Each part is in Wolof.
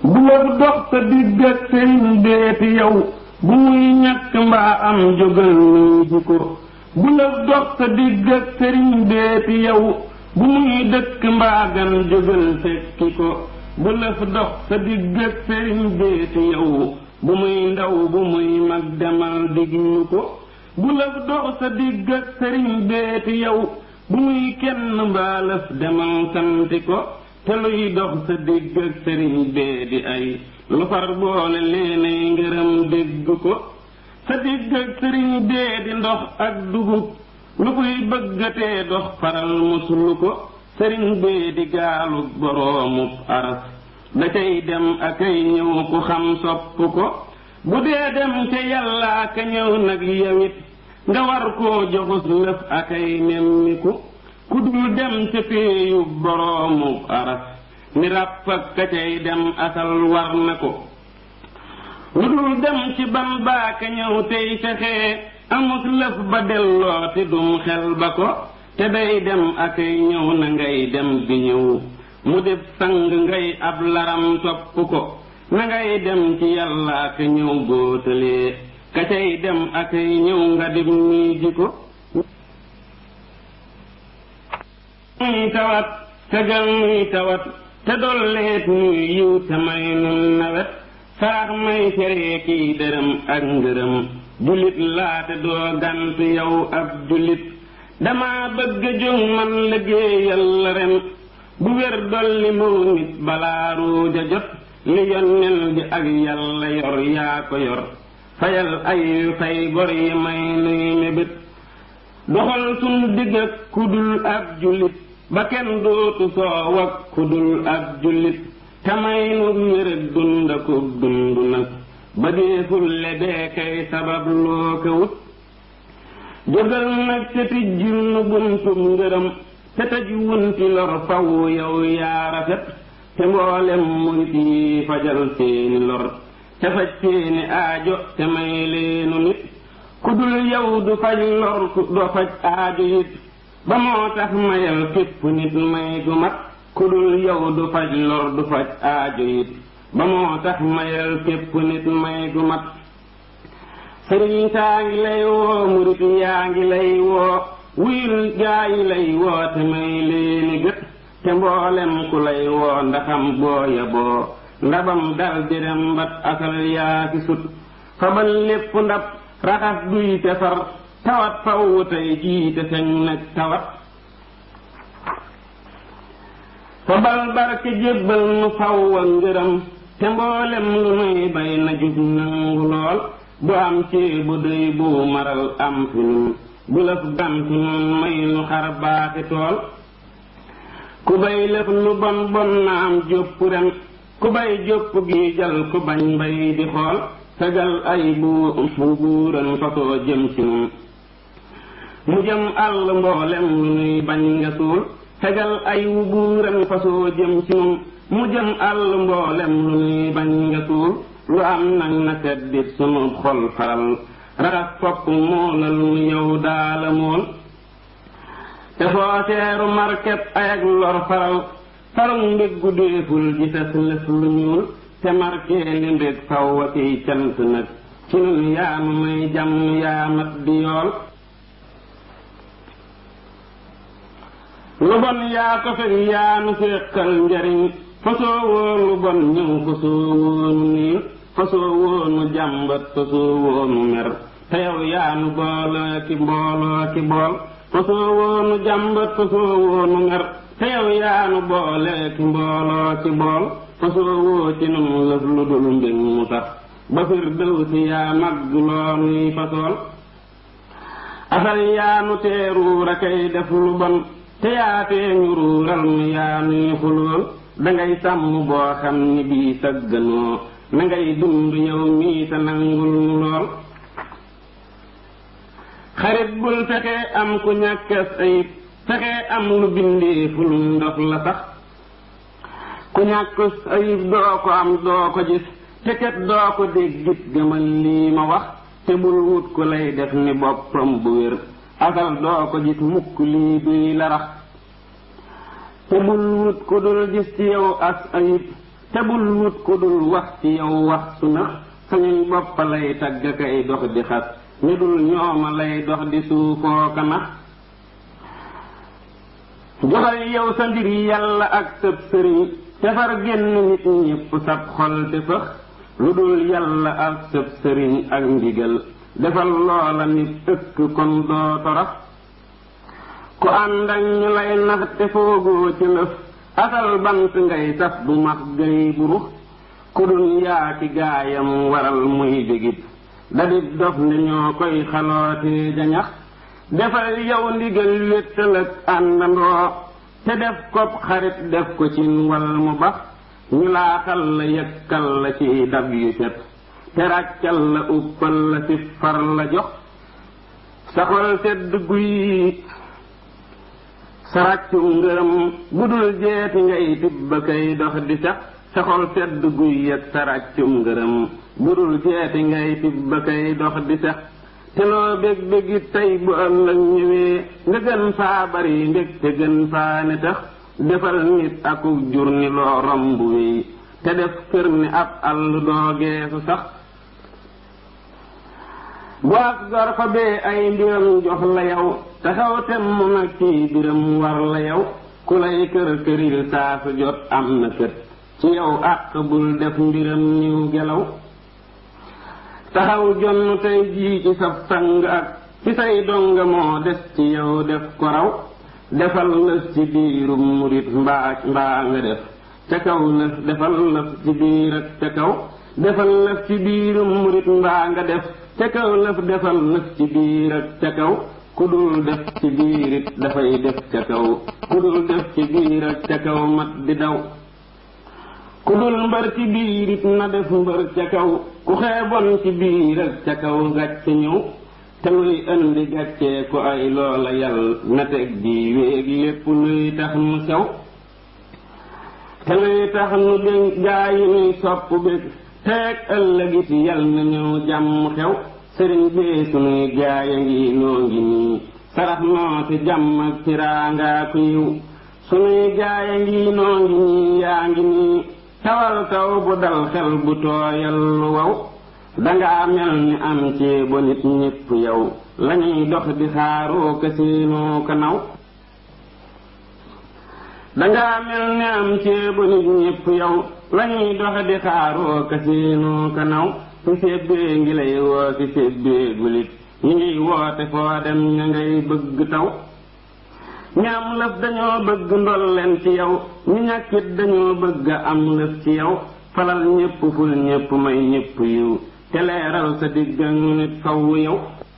bu la dox sa digg ak sëriñ beeti yow bu muy ñàkk mbaa am jógal nuy ji ko bu la dox sa digg ak sëriñ beeti yow bu muy dëkk mbaa gan jógal fekki ko bu la dox sa digg ak sëriñ beeti yow bu muy ndaw bu muy mag demal diglu ko bu la dox sa digg ak sëriñ beeti yow bu muy kenn mbaalaf demal santi ko te luy dox sa digg ak sëriñ bee di ay lu far boole leenay ngërëm dégg ko sa digg ak sëriñ bee di ndox ak dugub lu koy bëggatee dox faral muslu ko sëriñ bee di gaalu boroomub aras da cay dem akay ñëw ku xam sopp ko bu dee dem ca yàllaa ka ñëw nag yawit nga war koo joxus lëf akay nemmiku ku dul dem ca péeyu boroomu aras ni ràpp ak ka cay dem asal war na ko lu dul dem ci ban baaka ñëw tey fexee amus lëf ba delloo te dum xel ba ko te day dem akay ñëw na ngay dem di ñëw mu def sang ngay ab laram topp ko na ngay dem ci yàlla ka ñëw góotalee ka cay dem akay ñëw nga dem nii ji ko muy tawat tegal muy tawat te dolleet ñuy yiw te may nun nawet saax may feree kiy dërëm ak ngërëm jullit laate doo gant yow ab jullit dama bëgg jóg man liggéeyal la ren bu wér dolli moo nit balaa ruuja jot li yonnel bi ak yàlla yor yaa ko yor fayal ay fay bor yi may nuy mébét doxal sun digg ak kudul ab jullit ba kenn dootu soow ak kudul ab jullit tamay nu wér ak dund ak dund nag ba deeful le dee kay sabab loo ko wut jógal nag te tijjil nu buntum ngërëm te tëj wunti lor faw yow yaa rafet te mboolem murit yi fajal seeni lor te faj seeni aajo te may leenu nit ku dul yow du faj lor do faj aajo it ba moo tax mayal képp nit may gu mat ku dul yow du faj lor du faj aajo it ba moo tax mayal képp nit may gu mat sëriñ saa ngi lay woo murit yaa ngi lay woo wuyul gaa yi lay woo te may leeni gët te mboolem ku lay woo ndaxam booya boo ndabam dal direm mbat asal yaa ki sut fabal lépp ndab raxas duy te far tawat faw tey jii te feñ nag tawat fabal barke jébbal nu faw a ngërëm te mboolem lu nuy bay na jub nangu lool bu am ceebu dëy bu maral am fi nun bu lëf gant nun may nu xar baaxi tool ku bay lëf lu bon bon na am jópp ren ku bay jópp gi jal ku bañ mbay di xool fegal ay bu bu buuran fasoo jëm ci nun mu jëm àll mboolem lu nuy bañ nga suul fegal ay wu buuran fasoo jëm ci nun mu jëm àll mboolem lu nuy bañ nga suul lu am nag na seddit sunu xol faral raxas fopp moola lu yow daala mool te foo seeru market ay ak lor faral farum mbéggu déeful ji ses lëf lu ñuul te markee li mbég faw a kiy cant nag ci nun yaanu may jàmm yaamat di yool lu bon yaa ko fekk yaanu féqal njariñ fasoo woo lu bon ñëw fasoo woonu niin fasoo woonu jàmbat fasoo woonu mer te yow yaanu booloo ki mbooloo ki bool fasoo woonu jàmbat fasoo woonu mer te yow yaanu boole ki mbooloo ki bool fasoo woo ci nun lëf lu dul mbég mu sax ba fir dëw si yaa magg loonuy fasool asal yaanu teeruur a kay def lu bon te yaatee ñu ruural mu yaanuy xulool dangay sàmm boo xam ni bii sagganoo na ngay dund yow mii te nangul mu lool xarit bul fexe am ku ñàkkas ayib fexe am lu bindeeful ndox la sax ku ñàkkus ayib doo ko am doo ko gis te kat doo ko déggit gëmal lii ma wax te bul wut ku lay def ni boppam bu wér asal doo ko gis mukk lii duy la rax te bul wut ku dul gis ci yow as ayib te bul wut ku dul wax ci yow wax su na sañuñ bopp lay tagg kay dox di xas ñu dul ñooma lay dox di suufoo ka nax joxal yow sa mbir yàlla ak sëb sëriñ tefar génn nit ñépp sab xol te fëx lu dul yàlla ak sëb sëriñ ak ndigal defal loola nit ëkk kon doo torox ku ànd ak ñu lay nax te foogoo ci lëf asal bant ngay saf bu max gay burux ku dun yaa ci gaayam waral muy bégit dadit dof ne ñoo koy xalootee jañax defal yow ndigal wéttal ak àndandoo te def ko xarit def ko ci wal mu bax ñu laaxal la yëkkal la ci dab yu set te ràccal la uppal la si far la jox saxol sedd guy sa ràccum ngërëm bu dul jeeti ngay tibb kay dox di sax saxol sedd guy ak sa ràccum ngërëm bu dul jeeti ngay tibb kay dox di sax te loo bég bégit tey bu ëllëg ñëwee nga gën faa bari ndég te gën faa ne tax defal nit akuk jur ni loo romb wéy te def kër ni ab àll doo geesu sax bu ak gor fa bee ay mbiram jox la yow taxaw tem mu nag ci biram war la yow ku lay kër këril saa su jot am na kët ci yow àq bul def mbiram niw gelaw taxaw jonn tey jii ci sab sang ak ci say donga moo des ci yow def ko raw defal lëf ci biirum murit mbaa mbaa nga def ca kaw lëf defal lëf ci biir ak ca kaw defal lëf ci biirum murit mbaa nga def ca kaw lëf defal lëf ci biir ak ca kaw ku dul def ci biirit dafay def ca kaw ku dul def ci biir ak ca kaw mat di daw ku dul mbër ci biirit na def mbër ca kaw ku xeeboon ci biir ak ca kaw gàcce ñëw te luy indi gàccee ko ay loola yal na teg di wéeg lépp luy tax mu sew te luy tax nu dénk gaa yi nuy sopp bég teeg ëllëgit yal na ñëw jàmm xew sëriñ bee sunuy gaaya ngi noo ngi nii sarax noo ci jàmm ak tiraangaa ku yiw sunuy gaaya ngi noo ngi nii yaa ngi nii tawal taw bu dal xel bu tooyal lu wow dangaa mel ni am ceebo nit ñépp yow lañuy dox di xaaroo ka seenoo ka naw dangaa mel ni am ceebo nit ñépp yow lañuy dox di xaaroo ka seenoo ka naw su sébbee ngi lay woo ci sébbee gulit ñi ngiy woote foo dem ña ngay bëgg taw ñaam lëf dañoo bëgg ndol leen ci yow ñu ñàkkit dañoo bëgg am lëf ci yow falal ñépp ful ñépp may ñépp yiw te leeral sa digg ñu nit faw yow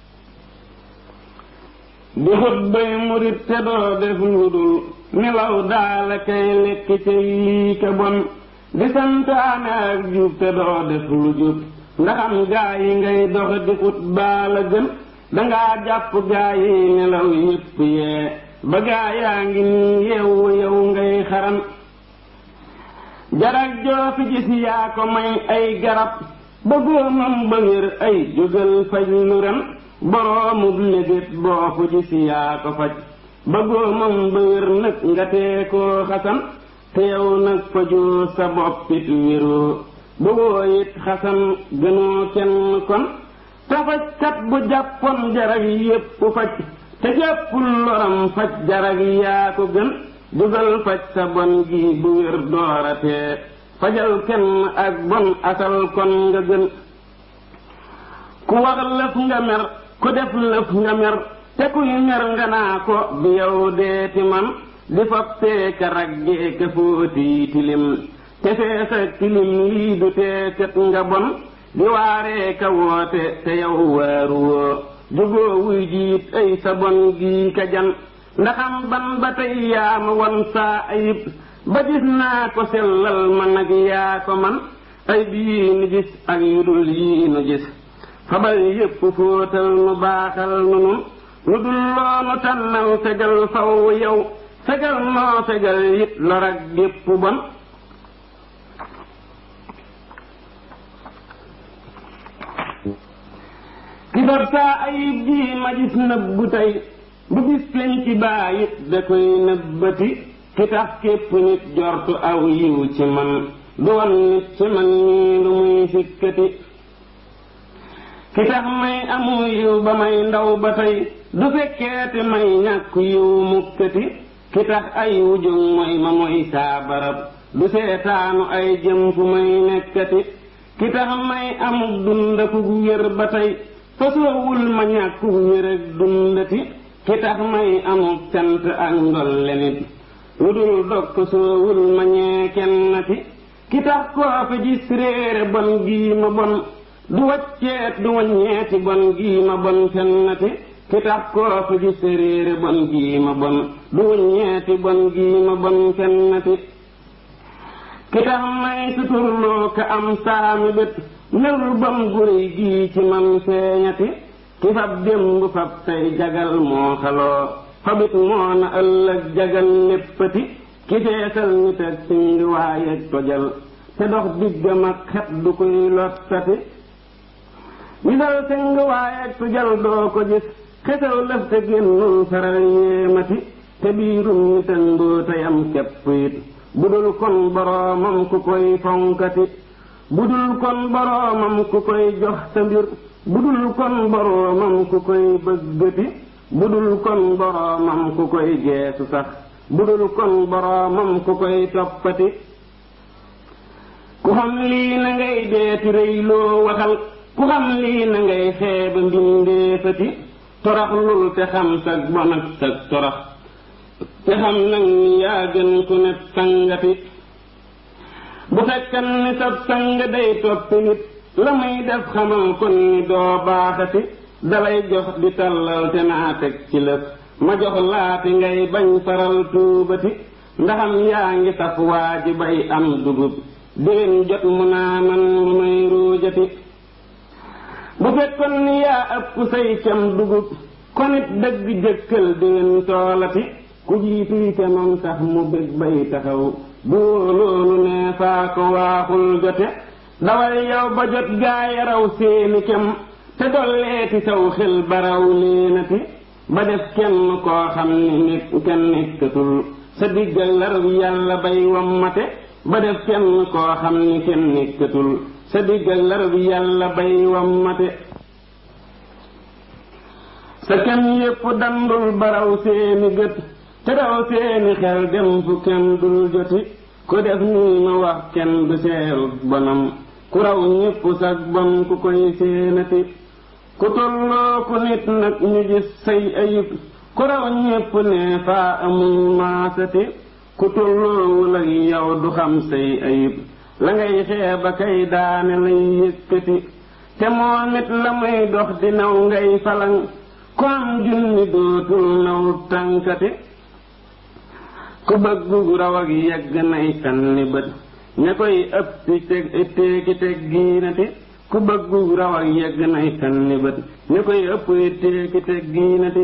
di xut bay murit te doo def lu dul nelaw daala kay lekk ca lii ka bon di santaane ak jub te doo def lu jub ndaxam gaa yi ngay dox di xut baala gën dangaa jàpp gaa yi nelaw yépp yee ba gaa yaa ngi nii yeewu yow ngay xaram jarag joo fi gis yaa ko may ay garab ba góomam ba wér ay jógal faj lu ren boroomub lébét boo fu gis yaa ko faj ba góomam ba wér nag nga tee koo xasan te yow nag fajoo sa boppit wéroo ba woo it xasan gënoo kenn kon te fajkat bu jàppoon jarag yépp faj te jàppul loram faj jarag yaa ko gën dugal faj sa bon gi bu wér dooratee fajal kenn ak bon asal kon nga gën ku wax lëf nga mer ku def lëf nga mer te kuy mer nga naa ko bi yow deeti man di fab teeka raggee ka fóoti tilim te feesa tilim lii du teekat nga bon di waaree ka woote te yow waaru woo jógoo wuy jiit ay sa bon gii ka jan ndaxam ban ba tey yaa ma won saa ayib ba gis naa ko sellal ma nag yaa ko man ay bii nu gis ak yu dul yii nu gis fabal yépp fóotal nu baaxal nu nun lu dul loonu tànnal fegal faw yow fegal noo fegal yit lor ak gépp bon ki fab saa ayib jii ma gis nëbbu tey bu gis leen ci baayit da koy nëbbati ki tax képp nit jortu aw yiw ci man du wan nit ci man ñii lu muy sikkati ki tax may amu yiw ba may ndaw ba tey du fekkeeti may ñàkk yiw mukkati ki tax ay wujug mooy ma mooy saa barab du seetaanu ay jëm fu may nekkati ki tax may amuk dundaku wér ba tey fasoowul ma ñàkku wér ak dundati ki tax may amuk cant ak ndolle nit lu dul dog fasoowul ma ñee kennati ki tax koo fi gis réere bon gii ma bon du wacceet du waññeeti bon gii ma bon fennati ki tax koo fi gis réere bon gii ma bon du waññeeti bon gii ma bon fennati ki tax may suturloo ka am saami bët nelul bam guri gii ci man feeñati ki fab démb fab tey jagal moo xaloo fabit moo na ëllëg jagal léppati ki feesal nit ak singi waaye tojal te dox diggam ak xet du koy lottati misal singi waaye tojal doo ko gis xesaw lëf te génnul faral yéemati te biirum nitan doo tayam kepp it budul kon boroomam ku koy fonkati budul kon boroomam ku koy jox sa mbir budul kon boroomam ku koy bëggati budul kon boroomam ku koy geesu sax budul kon boroomam ku koy toppati ku xam lii na ngay deeti rëy loo waxal ku xam lii na ngay xeeba mbindeefati torax lul te xam sag bon ak sag torax te xam nag ni yaa gën ku ne sangati bu fekkan ni sab sang day toppi nit la muy def xamal kon ni doo baaxati dalay jox di tallal te naa teg ci lëf ma jox laati ngay bañ faral tuubati ndaxam yaa ngi saf waa ji bay am dugub déen jot mu naa man lu may ruujati bu fekkoon ni yaa ëpp say cam dugub konit dëgg jëkkal déen toolati ku jiituy te moom sax mu bég bay taxaw bu loolu nee faa ko waaxul jote dawal yow ba jot gaaya raw seeni kem te dolleeti saw xel baraw leenati ba def kenn koo xam ni nekk kenn nekkatul sa diggal larab yàlla bay wammate ba def kenn koo xam ni kenn nekkatul sa diggal larab yàlla bay wammate sa kem yépp dandul baraw seeni gët te daw seeni xel dem fu kenn dul joti ku def nii ma wax kenn du seeru bonam ku raw ñépp sag bon ku koy séenati ku tolloo ku nit nag ñu gis say ayib ku raw ñépp ne faa amul maasati ku tolloowul ak yow du xam say ayib la ngay xeeba kay daane lay yëkkati te moom it la muy dox di naw ngay falang ku am junni dootul naw tànkati ku bëggu raw ak yegg nay sanni bët ña koy ëpp teg teeki teg giinati ku bëggu raw ak yegg nay sanni bët ña koy ëpp teeki teg giinati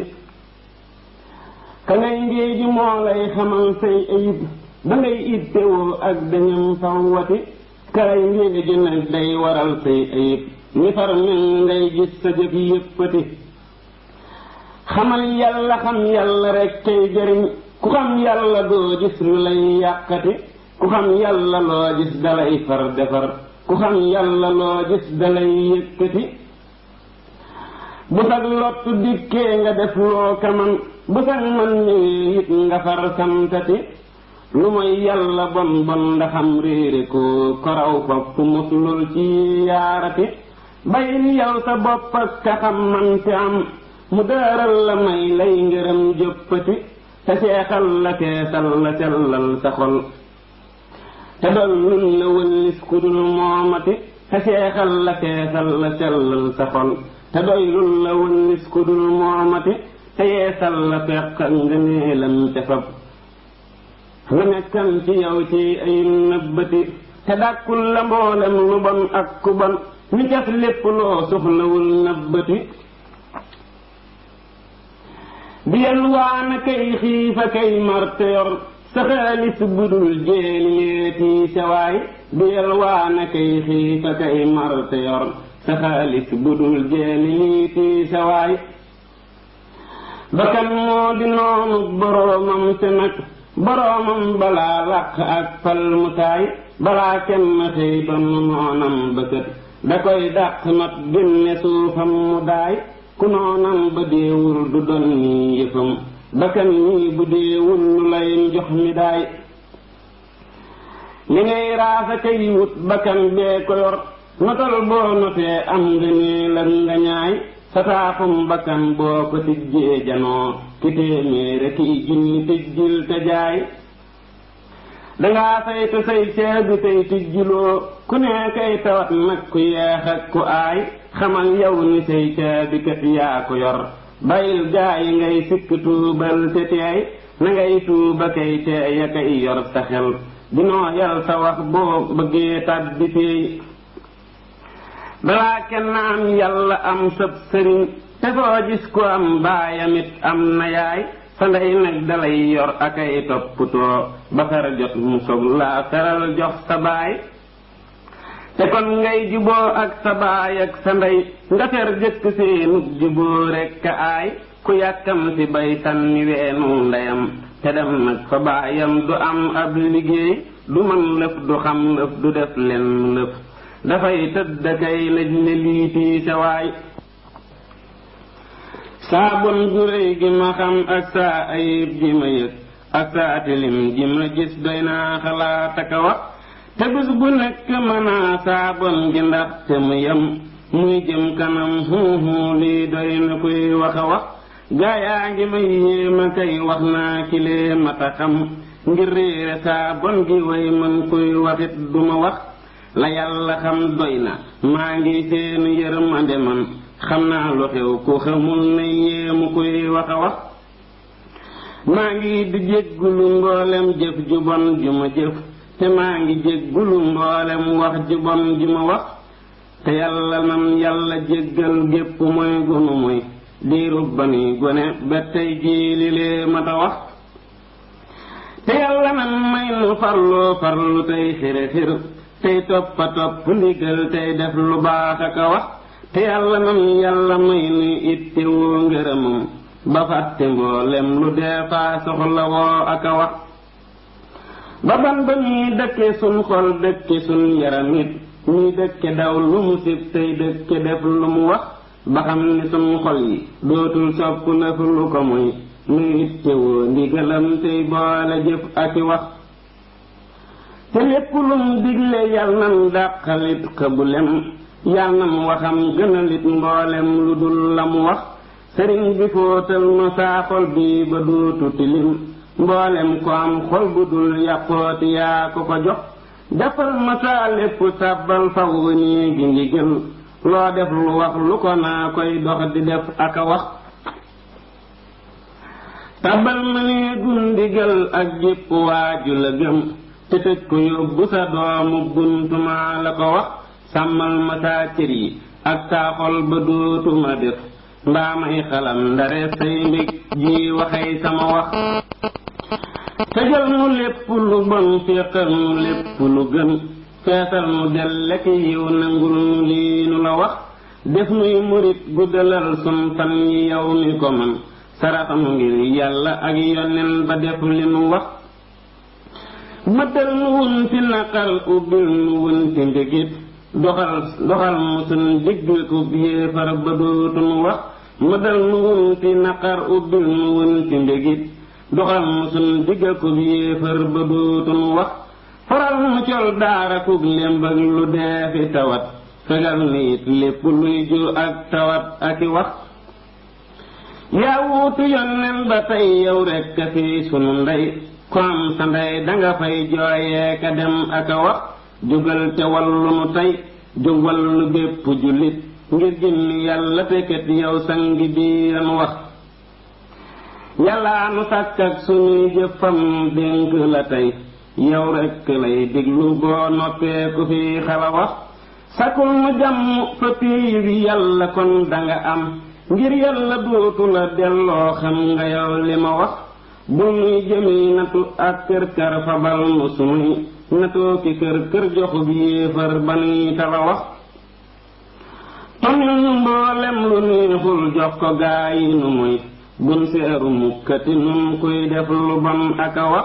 ka ngay ngéeji moo lay xamal say ayib ba ngay ittewoo ak dañam fawwati kay ngéeji nag day waral say ayib ñi far mel ngay gis sa jëf yéppati xamal yàlla xam yàlla rek kay jëriñ ku xam yàlla doo gis lu lay yàqati ku xam yàlla loo gis dalay far defar ku xam yàlla loo gis dalay yëkkati bu sag lottu dikkee nga def loo kaman bu sag man ñëwee it nga far santati lu mooy yàlla bon bon ndaxam réere ko koraw fopp muslul ci yaarati bayil yow sa bopp ak ka xam man te am mu dëral la may lay ngërëm jëppati te seexal la teesal la sellal sa xol te dollul la wëllis ku dul moomati te seexal la teesal la sellal sa xol te doylul la wëllis ku dul moomati te yeesal la fekk ngëneelam te fab la nekkam ci yow ci ay nëbbati te dàkkul la mboolem lu bon ak ku bon mi def lépp loo soxlawul nëbbati di yalwaana kay xiifa kay marte yor sa xaalis budul jéeli leeti sawaay di yalwaana kay xiifa kay marte yor sa xaalis budul jéeli leeti sawaay bakkan moo di noonu boroomam te nag boroomam balaa làq ak fal mu taay balaa kenn xëy donn noonam bëkkët da koy dàq not génne suufam mu daay ku noonam ba deewul du don nii yëfam bakkan nii bu deewul lu lay jox mi daay li ngay raasa kay wut bakkan bee ko yor notal boo notee am nga nee la nga ñaay sa taafum bakkan boo ko tijjee janoo ki téeméere kiy junni tijjil te jaay dangaa saytu say ceebi tey tijjiloo ku ne kay tawat nag ku yeex ak ku aay xamal yow ni say caabi kat yaa ko yor bàyyil gaa yi ngay sikk tuubal te teey na ngay tuuba kay teeya kay yor sa xel dinoo yal sa wax boo bëggee tàbbi teey balaa kenn am yàlla am sëb sëriñ te foo gis ko am baayamit am na yaay sa ndey nag dalay yor akay topputoo ba far jot mu soog laa feral jox sa baay te kon ngay juboo ak sa baay ak sa ndey nga fer jëkk seenug juboo rekk a aay ku yàkkam si bay sànni weenu ndeyam te dem nag fa baayam du am ab liggéey du man lëf du xam lëf du def len lëf dafay tëdd kay lëj le liitii sa waay saa bon gu réy gi ma xam ak saa ayib ji ma yëg ak saa tilim ji ma gis doy naa xalaat ak a wax te bés bu nekk mënaa saa bon gi ndax te mu yem muy jëm kanam huuhu lii doy na koy wax a wax gaayaa ngi may yéema kay wax naa kilee mata xam ngir réere saa bon gi way mën koy waxit duma wax la yàlla xam doy na maa ngi seen yërmande man xam naa lu xew ku xamul ne yéemu koy wax a wax maa ngi di jéggulu mboolem jëf ju bon ju ma jëf te maa ngi jéggulu mboolem wax ju bon ju ma wax te yàlla man yàlla jéggal gépp mooy gunu muy diirub ba nuy gone ba tey jii li lee mata wax te yàlla man may nu farloo farlu tey xire xir tey toppa topp ndigal tey def lu baax ak a wax te yàlla nan yàlla may nuy itte woo ngërëmam ba fàtte mboolem lu dee faa soxla woo ak a wax ba ban ba ñuy dëkke sun xol dëkke sun yaram it ñuy dëkke daw lu mu sib tey dëkke def lu mu wax ba xam ni sun xol yi dootul sopp lëf lu ko muy nuy itte woo ndigalam tey boole jëf ak i wax te lépp lum digle yal nan dàqalit xëbulem yal nam waxam gënalit mboolem lu dul la mu wax sëriñ bi fóotal ma saa xol bii ba dootu tilim mboolem ko am xol bu dul yàqooti yaa ko ko jox defal ma saa lépp sàbbal faw nii gi ndigal loo def lu wax lu ko naa koy dox di def ak a wax tabal ma nee gundigal ak jépp waaju la gëm te tëj ko yóbbu sa doomu buntumaa la ko wax sàmmal ma saa cër yi ak saa xol ba dootuma def mbaa may xalam ndare say mbég ji waxay sama wax tëjal mu lépp lu bon féqal mu lépp lu gën feesal mu delle ki yiw nangul nu lii nu la wax def nuy murit guddalal sun fan yi yow mi ko man saraxam ngir yàlla ak yonen ba def li nu wax mëddal nu wunti naqar ubbil nu wunti mbégit doxal doxal mu sun digg ku yéefar ba dootunu wax mëddal nu wunti naqar ubbil nu wunti mbégit doxal mu sun digg ku yéefar ba dootunu wax faral mu col daara kub lembag lu deefi tawat fegal nit lépp luy ju ak tawat ak i wax yaa wuutu yonnen ba tey yow rekk a fi sunu ndey ko am sa ndey danga fay jooyee ka dem ak a wax jógal te wallu nu tey jóg wallu bépp jullit ngir jëmmi yàlla tekkat yow sangi biiran wax yàllaa nu sàkk ak sunuy jëfam dénk la tey yow rekk lay diglu boo noppee ku fi xala wax sakul mu jàmm fa péeyu bi yàlla kon danga am ngir yàlla dootu la delloo xam nga yow li ma wax bu nuy jëmi natu ak kër kër fabal nu sunuy natoo ki kër kër joxub yéefar ba nuy tala wax tonil nu mboolem lu neexul jox ko gaa yi nu muy bun seeru mukkati nun kuy def lu bon ak a wax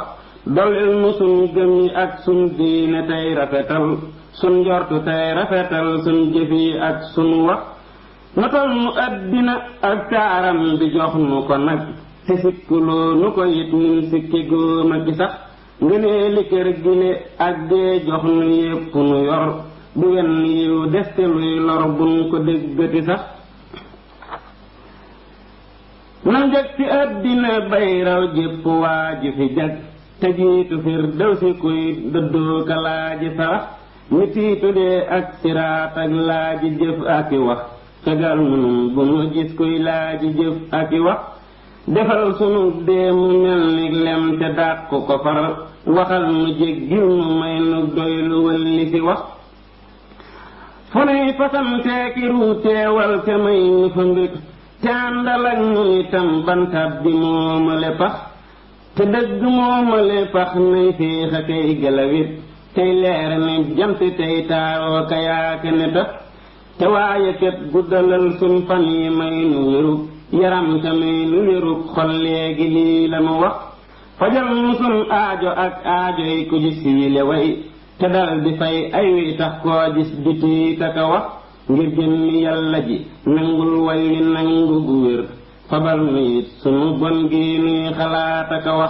dollil nu sun gëm yi ak sun diine tey rafetal sun njortu tey rafetal sun jëf yi ak sun wax notal nu àddina ak taaram bi jox nu ko nag te sikkuloo nu ko it nin sikki góoma gi sax ngënee li kër gile ak dee jox nu yépp nu yor bu wenn yiw deste luy lor buñ ko déggati sax na njëg ci àddina bay raw jépp waa ji fi jag te jiitu fir daw si kuy dëddoo ka laaji sarax mi tiitu dee ak siraat ak laaji jëf ak i wax fegal munum bu nu gis kuy laaji jëf ak i wax defal sunu dee mu mel ni lem te dàq ko far waxal nu jéggil nu may nu doy lu wëlli fi wax fu nuy fasanteeki ruuteewal te may nu fa mbég te àndal ak nu itam bantab bi moomale pax te dëgg moomale pax nay féex a kay gelawit tey leer ni jant tey taaroo ka yaake ne tax te waaye ket guddalal sun fan yi may nu wérug yaram te may nu wérug xol léegi lii lanu wax fajal nu sun aajo ak aajo yi ku gis yile way te dal di fay ay wi tax koo gis di tiita ka wax ngir jëmmi yàlla ji nangul way wi nangu gu wér fabal nu it sunu bon gi nuy xalaat aka wax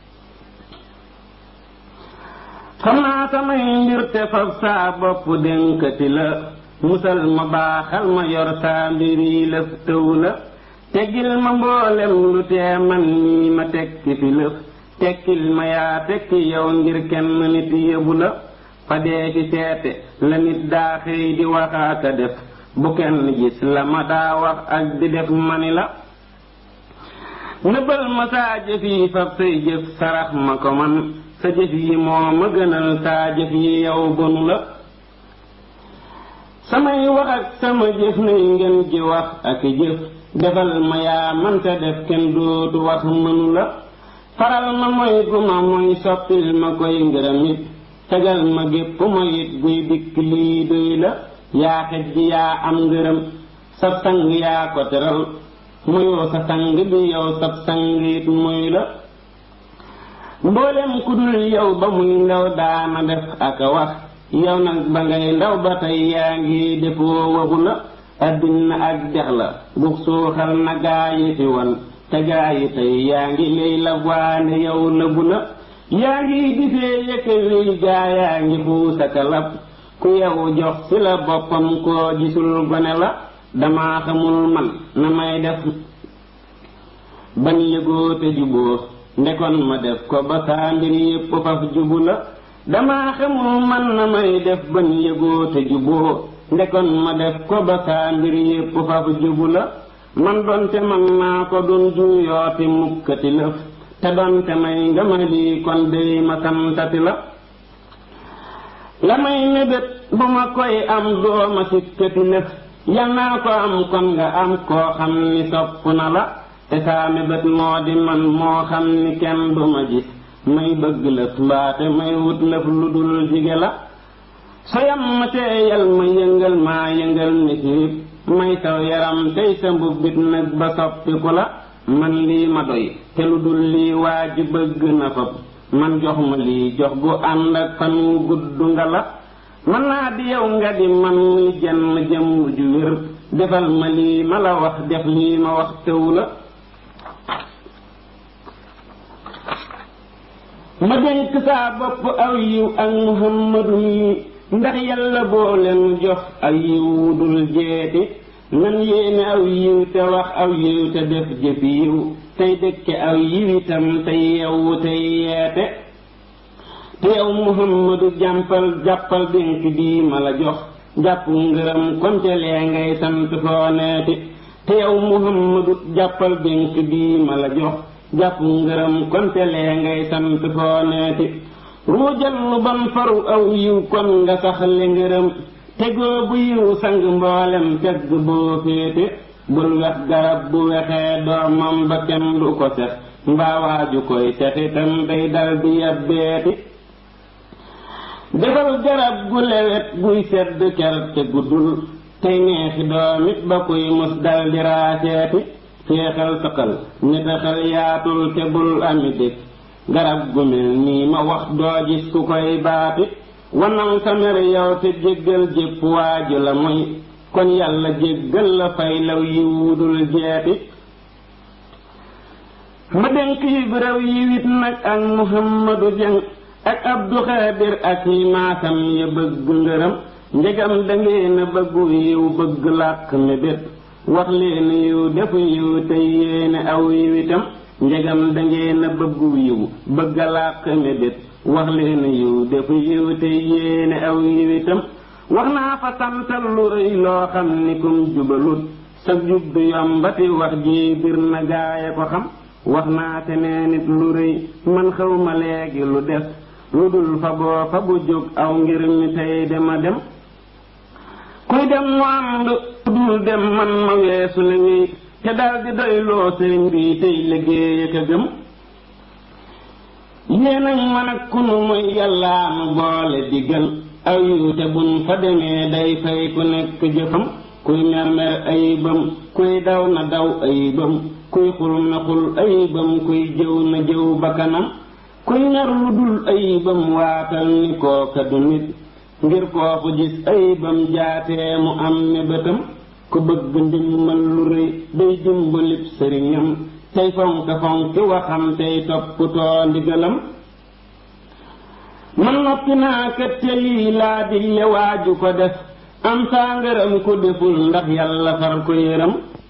xam naa samay mbir te fab saa bopp dénkati la musal ma baaxal ma yor saa mbir yi lëf tëw la teggil ma mboolem lu tee man nii ma tekki fi lëf tekkil ma yaa tekki yow ngir kenn nit yëbu la fa dee fi seete la nit daa xëy di waxaaka def bu kenn gis la ma daa wax ak di def mani la nëbbal ma saa jëf yi fab say jëf sarax ma ko man sa jëf yi moo ma gënal saa jëf yi yow bonu la samay wax ak sama jëf nay ngeen ji wax ak jëf defal ma yaa manta def kenn dootu wax mënu la faral ma moy gu ma moy soppil ma koy ngërëm it tegal ma gépp moy it guy dikk lii doy la yaa xej ji yaa am ngërëm sab sang yaa ko teral moyoo sa sang bi yow sab sang it moy la mboolem ku dul yow ba muy ndaw daana def ak a wax yow nag ba ngay ndaw ba tey yaa ngi defoo waxu la addina ak dex la bu suuxal na gaa yi fi wan te gaa yi tey yaa ngi lay la waane yow lëbu la yaa ngi difee yëkka wéy gaa yaa ngi xuusaka lab ku yow jox ci la boppam koo gisul gone la dama xamul man na may def ban yëgoo te juboo ndekon ma def ko ba saa mbir yépp faf jubu la dama xamul man na may def ban yëgoo te juboo ndekon ma def ko ba saa mbir yépp faf jubu la man donte man naa ko dun juuyooti mukkati lëf te donte may nga ma lii kon dey ma santati la la may mébét bu ma koy am dooma sikkati lëf yal naa ko am kon nga am koo xam ni sopp na la te saa mébét moo di man moo xam ni kenn du ma gis may bëgg lëf mbaate may wut lëf lu dul jige la soyam ma teeyal ma yëngal maa yëngal ni siib may saw yaram tey sa mbubbit nag ba soppiku la man lii ma doy te lu dul lii waa ji bëgg na fab man jox ma lii jox gu ànd ak fan wu gudd nga la man naa di yow nga di man muy jenn jëmm ju wér defal ma lii ma la wax def lii ma wax tëw la ma dénk saa bopp aw yiw ak muhammadu yi ndax yàlla boo leen jox aw yiw wudul jeeti nan yéene aw yiw te wax aw yiw te def jëf yiw tey dëkke aw yiw itam tey yewwu tey yeete te yow muhammadu jàmpal jàppal dénk bii ma la jox jàpp ngërëm konte lee ngay sant foo neeti te yow muhammadu jàppal dénk bii ma la jox jàpp ngërëm konte lee ngay sant foo neeti ruujal lu ban faru aw yiw kon nga sax li ngërëm tegoo bu yiw sang mboolem tegg boo féete bul wex garab bu wexee doomam ba kenn du ko sex mbaa waaju koy sexitam day dal di yabbeeti defal garab gu lewet guy sedd ker te guddul tey neexi doomit ba kuy mus dal di raaseeti féexal saqal nitaxal yaatul te bul ami dëkk garab gu mel nii ma wax doo gis ku koy baati wanal sa mer yow te jéggal jépp waaju la mooy kon yàlla jéggal la fay law yi wudul jeeti ma dénk yi réew yi wit nag ak muhammadu jeng ak abdu xaadir ak yi maasam ya bëgg ngërëm njegam dangeen a bëggu yiw bëgg làq mébét wax leen yiw defu yiw te yéene aw yiw itam njegam dangeen a bëggu yiw bëgg làq mébét wax leen yiw defu yiw te yéene aw yiw itam wax naa fa santal lu rëy loo xam ni kum jubalut sa jub du yombati wax ji bir na gaaya ko xam wax naa te nee nit lu rëy man xaw ma léegi lu des lu dul fa boo fa bu jóg aw ngir mi tey dema dem kuy dem mu am lu dul dem man ma weesu la wéy te daldi doy loo sëriñ bi tey liggéey ak a gëm yéenañ man ak kunu muy yàllaa nu boole diggal aw yiw te bun fa demee day fay ku nekk jëfam kuy mer-mer ayibam kuy daw na daw ayibam kuy xul na xul ayibam kuy jëw na jëw bakkanam kuy ñar lu dul ayibam waatal ni kooka du nit ngir kooku gis ayibam jaatee mu am mébétam ku bëgg ndimmal lu rëy day dimbalib sëriñam tey fonk fonki waxam tey topputoo ndigalam man noppi naa kat te lii laa dille waaju ko def am saa ngërëm ku deful ndax yàlla far ko yëram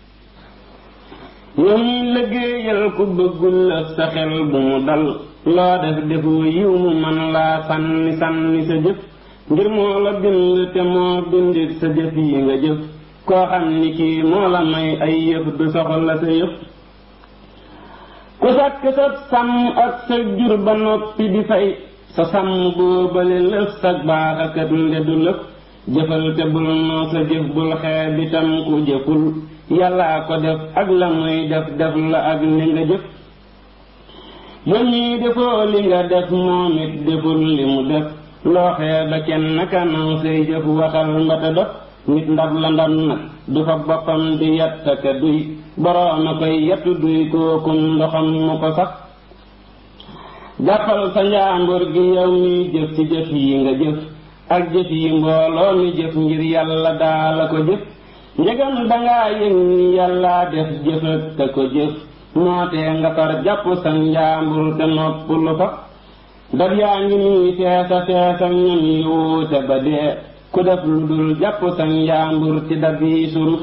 yow ñuy liggéeyal ku bëggul la sa xel bu mu dal loo def defu yiw mu man laa sànni sànni sa jëf ngir moo la bind te moo bindit sa jëf yi nga jëf koo xam ni kii moo la may ay yëf du soxla sa yëf ku sàkk sa sàmm ak sa jur ba noppi di fay sa sàmm boobale lëf sa baax akat nde du lëf jëfal te bul noo sa jëf bul xeeb itam ku jëful yàllaa ko def ak la muy def def la ak li nga jëf yow ñii defoo li nga def moom it deful li mu def loo xeeb ba kenn naka naw say jëf waxal mbata def nit ndab la ndab nag du fa boppam di yattaka duy borooma koy yattu duy kookum ndoxam mu ko sax jàppal sa njaambur gi yow mi jëf ci jëf yi nga jëf ak jëf yi mbooloo mi jëf ngir yàlla daala ko jëf njëgam dangaa yëg ni yàlla def jëfat ka ko jëf nootee nga far jàpp sa njaambur te nopp lu fa daf yaa ngi nii feesa feesa ñam yi wuute ba dee ku def lu dul jàpp sa njaambur ci dab yi suruf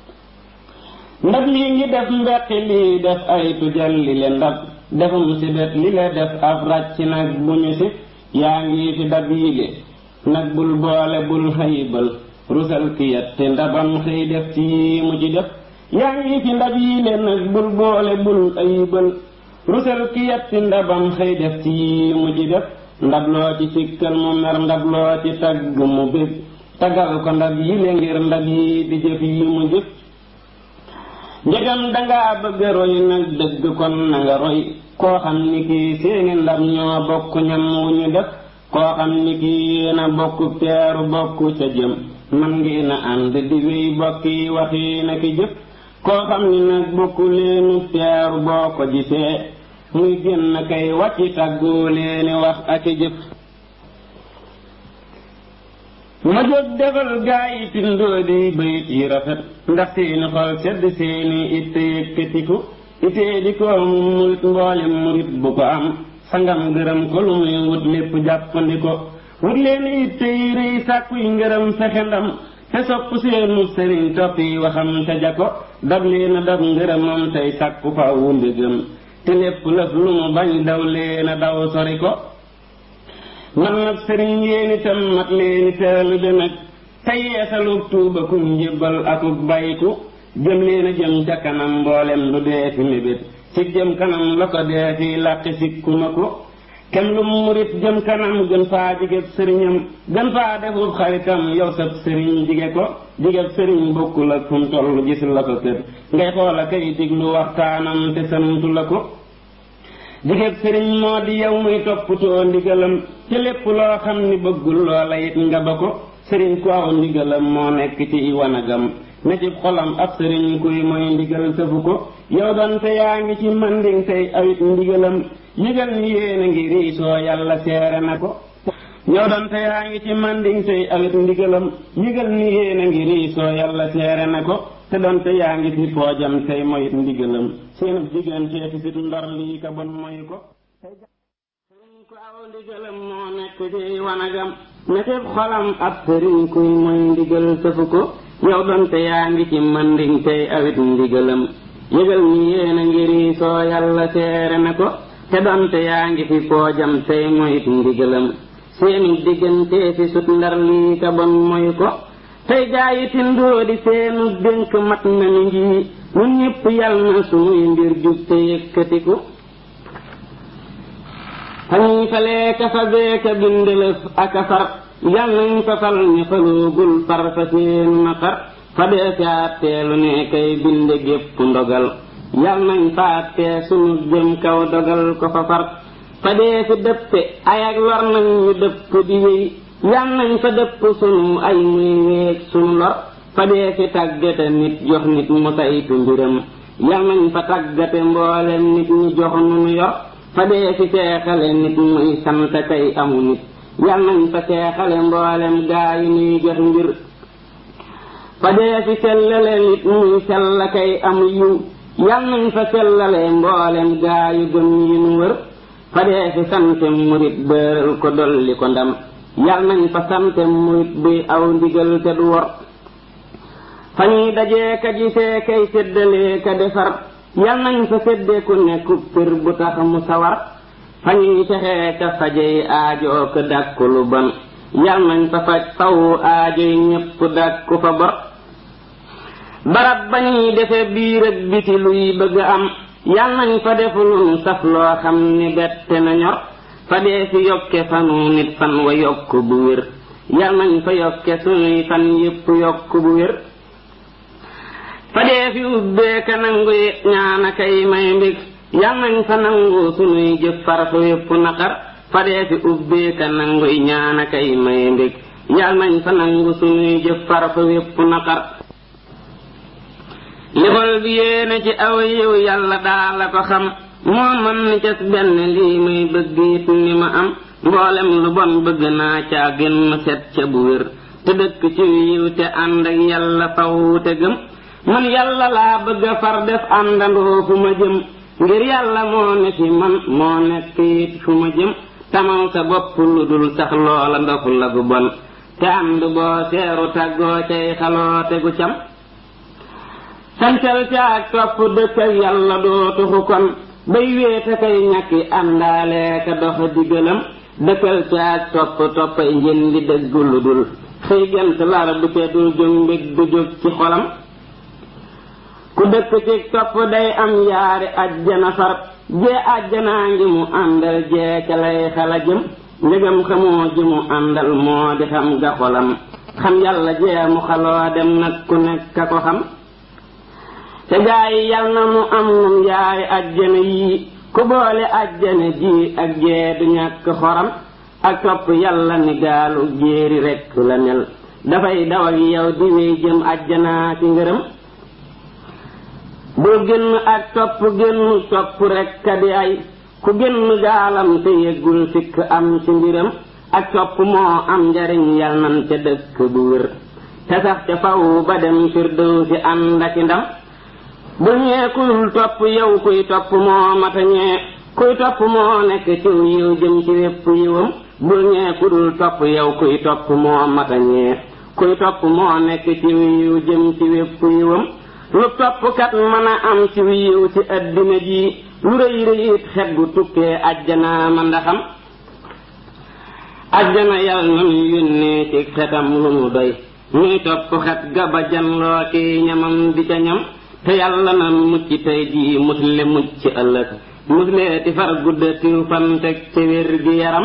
ndab lii ngi def mbeqi lii def ay tujal li le ndab defum si bet li le def ab ràcc nag bu ñu si yaa ngi fi dab yile nag bul boole bul xayibal rusal kiyat te ndabam xëy def ci yii mu ci def yaa ngi fi ndab yile nag bul boole bul ayibal rusal kiyat te ndabam xëy def ci yii mu ci def ndab loo ci sikkal mu mer ndab loo ci tagg mu bég tagal ko ndab yile ngir ndab yi di jëf yi mu jëf njëgam dangaa bëgg roy nag dëgg kon na nga roy koo xam ni kii seeni ndab ñoo bokk ñam wu ñu def koo xam ni kii yéena bokk teeru bokk ca jëm man ngi na ànd di wéy bokki waxi na ki jëf koo xam ni nag bokk leenu teeru boo ko gisee muy génn kay wàcci tàggoo leeni wax ak i jëf ma jóg defal gaa yi tindoo di bayit yi rafet ndax seeni xol sedd seeni itte yëkkatiku ittee di ko murit mboolem murit bu ko am sangam gërëm ko lu muy wut lépp jàppandi ko wut leen itte yi rëy sàkkuy ngërëm fexe ndam te sopp seenu sëriñ toppi waxam te ja ko dab leen a dab ngërëmam tey sàkku fa wu mbégam te lépp lëf lu mu bañ daw leen a daw sori ko man nag sëriñ yéen itam mat leeni teelu de nag te yeesalug tuuba ku njébbal akuk bayku jëm leen a jëm ca kanam mboolem lu dee fi mébét ci jëm kanam la ko dee fi làqi sikku na ko kem lu murit jëm kanam gën faa jigéb sëriñam gën faa defub xaritam yow sab sëriñ jige ko jigéb sëriñ bokkul ak fu mu toll gis la ko kër ngay xoola kay diglu waxtaanam te santu la ko jigéeb sëriñ moo di yow muy toppatoo ndigalam ci lépp loo xam ni bëggul loola it nga ba ko sëriñ ku aw ndigalam moo nekk ci wanagam ne ci xolam ab sëriñ kuy mooy ndigal sëfu ko yow donte yaa ngi ci manding tey awit ndigalam yëgal ni yéen a ngi riisoo yàlla seere na ko yow donte yaa ngi ci manding tey awit ndigalam yëgal ni yéen a ngi riisoo yàlla seere na ko te donte yaa ngi fi poojam tey moyit ndigalam seen diggante fi sit ndor lii ka bon moy ko sëriñ ku aw ndigalam moo nekk ci wanagam ne ci xolam ab sëriñ kuy mooy ndigal sëfu ko yow donte yaa ngi ci manding tey awit ndigalam yëgal ni yéen a ngi riisoo yàlla seere na ko te donte yaa ngi fi poojam tey moyit ndigalam seeni diggante fi sut ndar lii ka bon moy ko tey jaayi tindoo di seenu dénk mat na ni ngi ñun ñëpp yal na sunuy mbir jub te yëkkatiku fañuy falee ka fa beeka bindelëf ak a far yal nañ fa fal ñu faloogul far fa seen naqar fa dee fi àtteelu ne kay binde gépp ndogal yal nañ fa àttee sunu jëm kaw dogal ko fa far fa dee fi dëppe ay ak lor nañ ñu dëpp di wéy yal nañ fa dëpp sunu ay muy wéeg sunu lor fa dee fi tàggate nit jox nit mu saytu mbiram yal nañ fa tàggate mboolem nit ñi jox nu nu yor fa dee fi seexale nit muy sant kay amu nit yal nañ fa seexale mboolem gaa yi nuy jox mbir fa dee fi sellale nit muy sell kay amu yiw yal nañ fa sellale mboolem gaa yu gëm yi nu wër fa dee fi sante murit bëral ko dolli ko ndam yal nañ fa sante murit buy aw ndigal te du wor fa ñuy dajee ka gisee kay séddalee ka defar yal nañ fa séddee ku nekku pir bu tax mu sawar fa ñuy fexee ka fajey aajoo ko dàkku lu bon yal nañ fa faj fawu aajoy ñépp dàkku fa bor barab ba ñuy defe biir ak biti luy bëgg am yal nañ fa def lu nu saf loo xam ni bette na ñor fa dee fi yokke fanu nit fan wa yokk bu wér yal nañ fa yokke sunuy fan yépp yokk bu wér fa dee fi ubbee ka nangu ñaana kay may mbég yal nañ fa nangu sunuy jëf far fa yépp naqar fa dee fi ubbee ka nangu ñaana kay may mbég yal nañ fa nangu sunuy jëf far fa yépp naqar li xol bi yéene ci aw yiw yàlla daa la ko xam moo mën ni cas benn lii may bëgg it ni ma am mboolem lu bon bëgg naa caa gën ma set ca bu wér te dëkk ci yiw te ànd ak yàlla faw te gëm man yàlla laa bëgg a far def àndandoo fu ma jëm ngir yàlla moo ne fi man moo nekk it fu ma jëm tamal sa bopp lu dul sax loola ndox la gu bon te ànd boo seeru tàggoo cay xaloo te gu cam sancal ca ak topp dëkk ak yàlla doo tuxu kon bay wéete kay ñàkki àndaale ka dox digalam dëkkal ca ak topp toppay njën di dëgg lu dul xëy gent lar bu ca dul jóg mbég du jóg ci xolam ku dëkk ci topp day am yaari ajjana far jee ajjanaa ngi mu àndal jee ca lay xala jëm njëgam xamoo ji mu àndal moo di xam ga xolam xam yàlla jee mu xaloo dem nag ku nekk a ko xam te gaa yi yal na mu am num yaari ajjana yii ku boole ajjana ji ak jee du ñàkk xoram ak topp yàlla ni gaalu jéeri rekk la mel dafay daw ak yow di wéy jëm ajjanaa ci ngërëm bul génn ak topp génn topp rekk a di ay ku génn gaalam te yëggul sikk am ci mbiram ak topp moo am njariñ yal nan ca dëkk bu wér te sax ca faw ba dem firdew si ànd ak ndam bul ñee kudul topp yow kuy topp moo mata ñee kuy topp moo nekk ciw yiw jëm ci wépp yiwam bul ñee kudul topp yow kuy topp moo mata ñee kuy topp moo nekk ciw yiw jëm ci wépp yiwam lu toppkat mën a am ci yiw ci addina ji lu rëy rëy it xet gu tukkee ajjana ma ndaxam ajjana yal na nu yónnee ci xetam lu mu doy muy topp xet ga ba janloo ki ñamam di ca ñam te yàlla na mucc tey jii musle mucc ëllëg musle ti far guddatiw fan teg ci wér gi yaram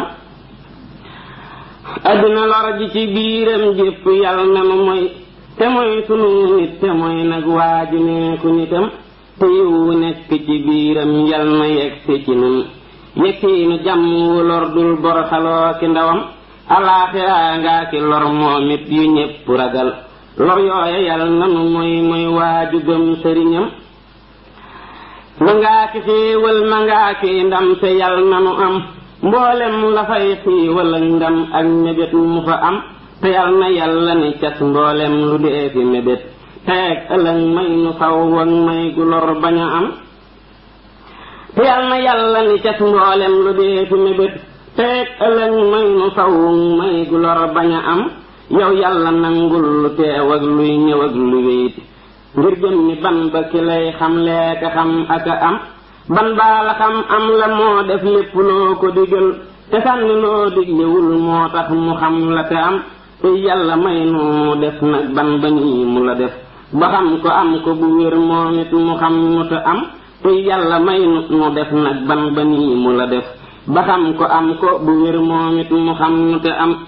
addina lor ji ci biiram jépp yàlla na nu moy te mooy sunu nit te mooy nag waaju neeku nitam te yiwu nekk ci biiram yal na yegsi ci nun yekkiinu jàmm wu lor dul bor xaloo ki ndawam alaaxiraa ngaa ki lor moom it yu ñépp ragal lor yooya yal nanu mooy mooy waaju gëm sëriñam ma ngaa ki xéewal ma ngaa ki ndam te yal nanu am mboolem la fay xiiwal ak ndam ak mébét mu fa am te yal na yàlla ni cas mboolem lu dee fi mébét teeg ëllëg may nu saw ak may gu lor bañ a am te yal na yàlla ni cas mboolem lu dee fi mébét teeg ëllëg may nu saw may gu lor bañ a am yow yàlla nangul lu teew ak luy ñëw ak lu wéyit ngir jëm ni ban ba ki lay xam leeka xam ak a am ban baa la xam am la moo def lépp loo ko digal te sànni loo diglewul moo tax mu xam la te am te yàlla may nu def nag ban ba nii mu la def ba xam ko am ko bu wér moom it mu xam mu te am te yàlla may nu def nag ban ba nii mu la def ba xam ko am ko bu wér moom it mu xam mu te am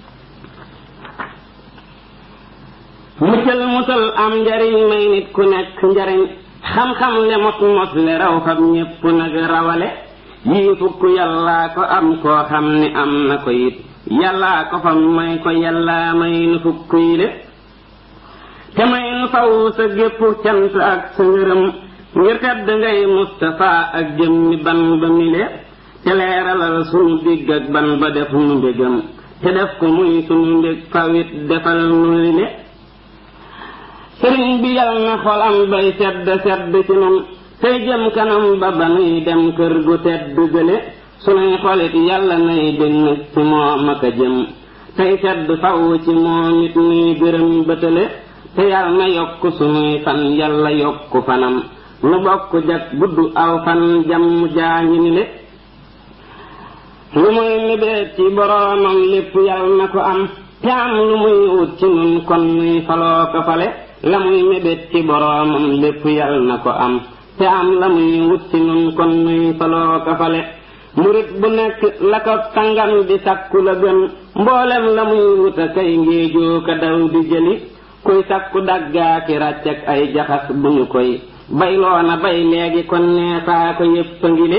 muccal musal am njariñ may nit ku nekk njariñ xam-xam le mos mos le raw xam ñépp nag rawale yii fukk yàllaa ko am koo xam ni am na ko it yàllaa ko fam may ko yàllaa may nu fukk yi le te may nu faw sa gépp cant ak sa ngërëm ngir tedd ngay Mustafa ak jëmmi ban ba mile te leeralal sunu digg ak ban ba def nu mbégam te def ko muy sunu mbég fawit defal nu le sëriñ bi yal na xolam bay sedd sedd ci nun tey jëm kanam ba ba nuy dem kër gu tedd gële sunuy xolit yàlla nay dënn ci moom ak a jëm tey sedd faw ci moom it nuy gërëm bëtale te yal na yokk sunuy fan yàlla yokk fanam nu bokk jag gudd aw fan jàmm jaañi ni le lu muy mébét ci boroomam lépp yal na ko am te am lu muy wut ci nun kon nuy faloo ko fale la muy mébét ci boroomam lépp yal na ko am te am la muy wut ci nun kon nuy faloo ko fale murit bu nekk la ko tangam di sakku la gën mboolem la muy wut a kay ngéejoo ka daw di jëli kuy sakku daggaa ki ràcc ak ay jaxas bu ñu koy bayloona bay léegi kon neesaa ko yépp a ngile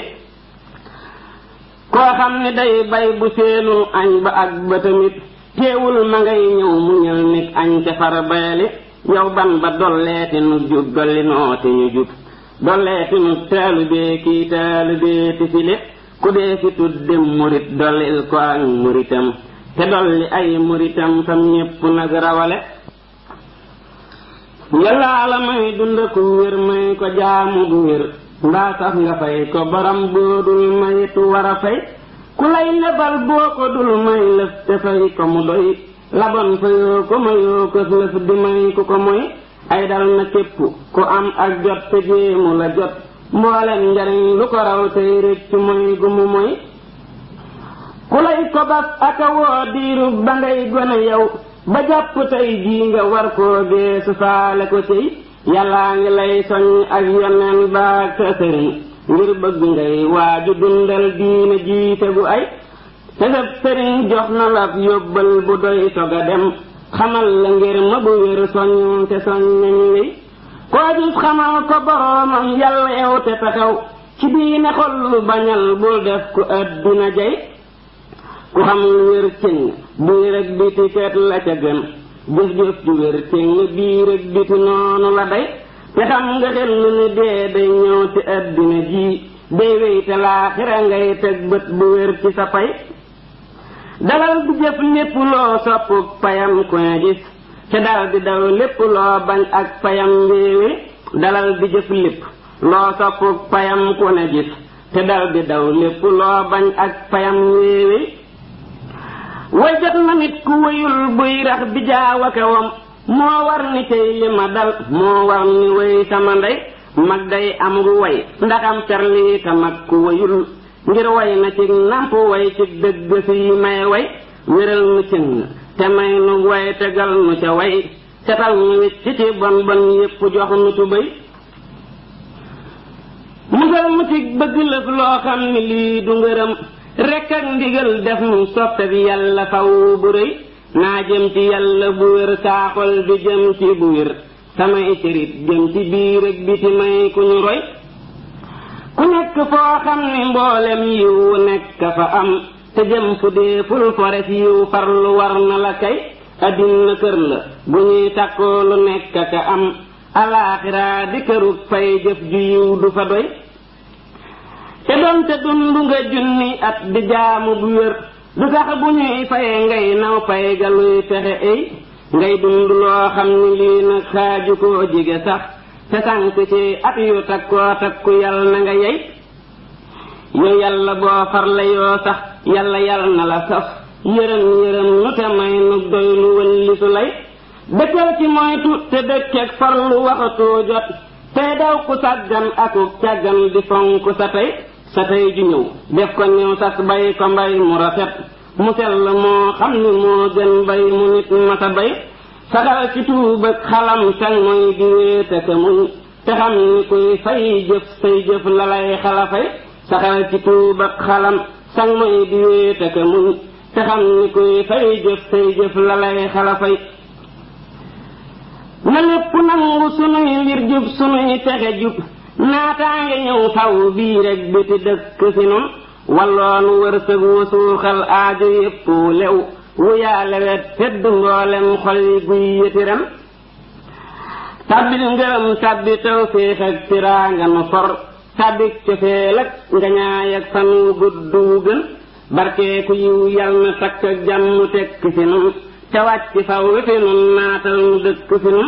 koo xam ne day bay bu seenul añ ba ak ba tamit teewul ma ngay ñëw mu ñël nit añ ca far bayali yow ban ba dolleeti nu jub dolli noote ñu jub dolleeti nu taalubee kii taalubee ti file ku dee fi tudde murit dollil ko ak muritam te dolli ay muritam fam ñépp nag rawale yàllaa la may dunda ku wér may ko jaamu bu wér mbaa sax nga fay ko borom boo dul mayitu war a fay ku lay lebal boo ko dul may lëf te fay ko mu doy labon fa yoo ko mayoo ko lëf di may ku ko moy ay dal na képp ku am ak jot te jéemu la jot mboolem njariñ lu ko raw tey rëcc moy gu mu moy ku lay ko bas aka woo diirub ba ngay gone yow ba jàpp tey jii nga war koo geesu faale ko tey yàllaa ngi lay soñ ak yoneen baag sa sëriñ ngir bëgg ngay waaju dundal diine jiite gu ay te sab sëriñ jox na la yóbbal bu doy sog a dem xamal la ngir ma bu wér soñ te soñ nañu wéy koo gis xamal ko boroomam yàlla yow te taxaw ci diine xol lu bañal bul def ku àddina jay ku xam lu wér cëng biir ak biti ket la ca gën jëf-jëf ju wér cëng biir ak biti noonu la day te xam nga xel ni dee day ñëw ci àddina ji day wéy te laaxira ngay teg bët bu wér ci sa pay dalal di jëf lépp loo sopp payam ku ne gis te dal di daw lépp loo bañ ak payam wéewe dalal di jëf lépp loo sopp payam ku ne gis te dal di daw lépp loo bañ ak payam wéewe way jot na nit ku wéyul buy rax bi jaaw ak wam moo war ni tey li ma dal moo war ni wéy sama ndey mag day am gu way ndaxam carlii ka mag ku wéyul ngir way na ci namp way ci dëgg si may way wéral nu cëng te may nu way tegal nu ca way setal nu wicc ci bon bon yépp jox nu tubéy musal mu ci bëgg lëf loo xam ni lii du ngërëm rekk ak ndigal def mu soppe bi yàlla faw bu rëy naa jëm ci yàlla bu wér saaxol di jëm ci bu wér samay cërit jëm ci biir ak biti may ku ñu roy ku nekk foo xam ni mboolem yiw nekk fa am te jëm fu dee ful fores yiw farlu war na la kay addina kër la bu ñuy takkoo lu nekk ka am alaaxiraa di kërug fay jëf ju yiw du fa doy te doonte dund nga junni at di jaamu bu wér du tax bu ñuy faye ngay naw fay ga luy texe ay ngay dund loo xam ni lii nag xaaju koo jige sax te sànk ci at yu takkoo takku yàlla na nga yey yow yàlla boo farle yoo sax yàlla yàlla na la saf yërëm yërëm nu te may nu doy lu wëlli su lay dëkkal ci moytu te dëkkeek farlu waxatoo jot tey daw ku sàggan aku càggan di fonk sa tey sa tey ju ñëw def ko ñëw sas bay ko mbay mu rafet mu sell moo xam ni moo gën bay mu nit masa bay saxal ci tuub ak xalam sang mooy di wéete ka muñ te xam ni kuy fay jëf say jëf la lay xala fay saxal ci tuub ak xalam sang mooy di wéete ka muñ te xam ni kuy fay jëf say jëf la lay xala fay na lépp nangu sunuy mbir jub sunuy texe jub naataange ñëw faw bii rek biti dëkk fi nun walloonu wërsëg wu suuxal aaju yépp wu lew wu yaale wet tedd mboolem xol yi guy yëtiram tabbil ngërëm tabbi tawféex ak tiraanga nu for tabbik cofeel ak ngañaay ak fan wu gudd wu gën barkeeku yiw yal na takk ak jàmm tekk fi nun te wàcc faw wi fi nun naatal nu dëkk fi nun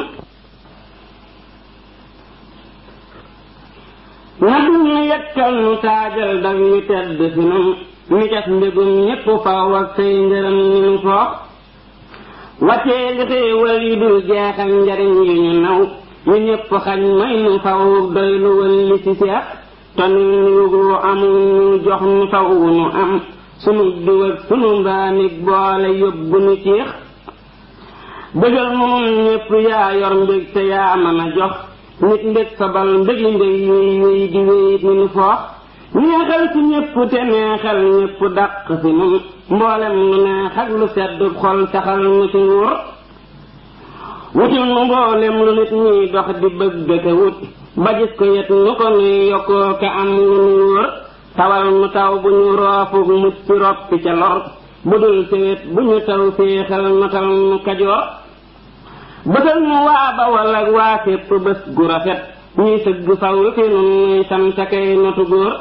na dum nu yekkal nu taajal dag yu tedd fi nun mi def mbégum ñépp faw ak say ngërëm ni nu foox wàccee li xéewal yu dul jeex ak njariñ yu ñu naw yu ñépp xañ may nu faw doy lu wëlli ci seex toni nu lu amul ñu jox nu faw nu am sunu diw ak sunu mbaanig boole yóbbu nu ciix bëggal nu nun ñépp yaa yor mbég te yaa mën a jox nit mbég fabal mbégi mbég yuy yuy di wéyit ni nu foox neexal ci ñépp te neexal ñépp dàq fi nun mboolem nu neex ak lu sedd xol saxal nu ci nguur wutil nu mboolem lu nit ñuy dox di bëgg ka wut ba gis ko yet nu ko nuy yokkoo ka am lu nu wóor tawal nu taw bu ñu roofuk mucc roppi ca lor bu dul sewet bu ñu taw féexal notal nu kajoor bëtal nu waa bawal ak waa fépp bés gu rafet ñuy sëgg faw fi nun nuy sant kay notu góor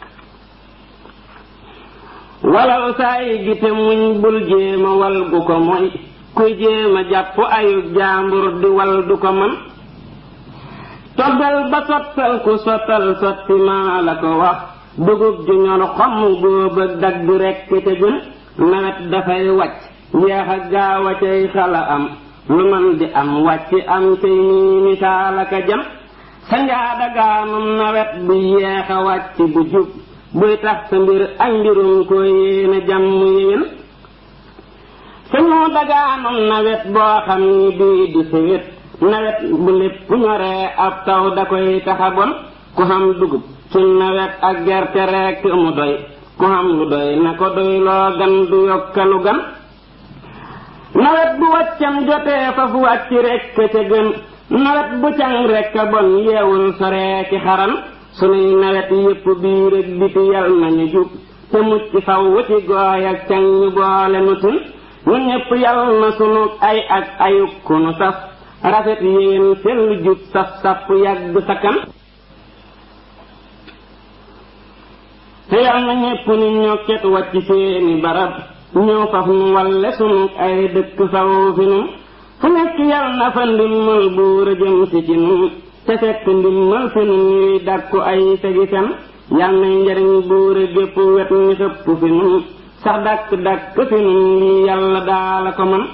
walal saay gi te muñ bul jéema wal gu ko moy kuy jéema jàpp ayub jaambur di wal du ko man toggal ba sottal ku sottal sotti maa la ko wax dugub ju ñor xomm góob ak dagg rekk te gën nawet dafay wàcc yeex a gaaw a cay xala am lu man di am wàcc am cay nii misaal aka jam sa njaada gaanum nawet bu yeex a wàcc bu jub buy tax sa mbir ak mbirum ko yéene jàmm yéen sañoo dagaanum nawet boo xam ni bii di sawét nawet bu lépp ñoree ab taw da koy taxa bon ku xam dugub ci nawet ak gerte rekk mu doy ku xam lu doy na ko doy loo gan du yokkalu gan nawet bu wàccam jotee fa fu wàcc rekk ca gën nawet bu càng rekk a bon yeewul soree ci xaran sunuy nawet yépp biir ak biti yal nañu jub te mucc faw wuti gooy ak càng ñu boole nu tin ñun ñépp yal na sunu ay ak ayuk ku nu saf rafet yéen sell jub saf saf yàgg sakkan te yal na ñépp ni ñokket wàcc seeni barab ñëw faf nu walle sunu ay dëkk faw fi nu fu nekk yal na fa ndimmal buur a jëm si ci nun te fekk ndimmal fi nun ñuy dàkku ay segi fen yal na njariñ buur a gépp wet ni xëpp fi nun sax dàkk dàkk fi nun lii yàlla daala ko man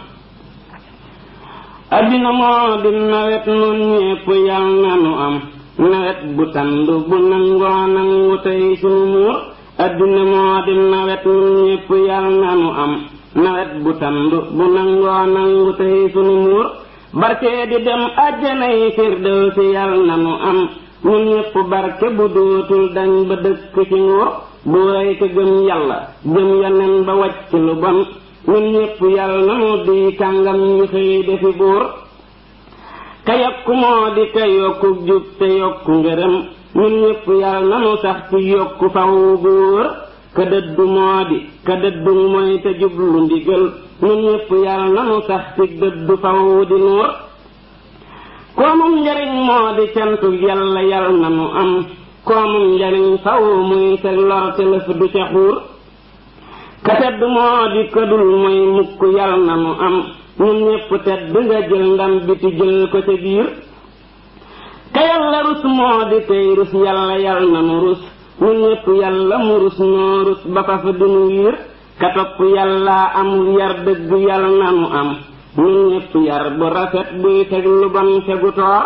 addina moo di nawet nun ñépp yal na nu am nawet bu tandu bu nangoo nangu tey sunu muur addina moo di nawet nun ñépp yal na nu am nawet bu tandu bu nangoo nangu tey sunu muur barke di dem àjjana yi firdawsi yal na nu am nun ñépp barke bu dootul dañ ba dëkk ci nguur bu rey ko gëm yàlla gëm yonen ba wàcc lu bon ñun ñépp yàlla nanu di kàngam ñu xëy defi buur ka yokku moo di ka yokku jub te yokku ngërëm ñun ñépp yàlla nanu sax ci yokku faw bu wóor ka dëddu moo di ka dëddu mooy te jublu ndigal ñun ñëpp yàlla nanu sax ci dëddu faw di nuur koomum njariñ moo di cantu yàlla yàlla nanu am koomum njariñ faw muy teg lor te lëf du ca xuur ka tedd moo di këdul mooy mukk yàlla nanu am ñun ñëpp tedd nga jël ndam biti jël ko ca biir ka yàlla rus moo di tey rus yàlla yàlla nanu rus ñun ñëpp yàlla mu rus noo rus ba fa fa dunu wiir ka topp yàlla am yar dëgg yàlla nanu am ñun ñëpp yar bu rafet buy teg lu bon tegu toor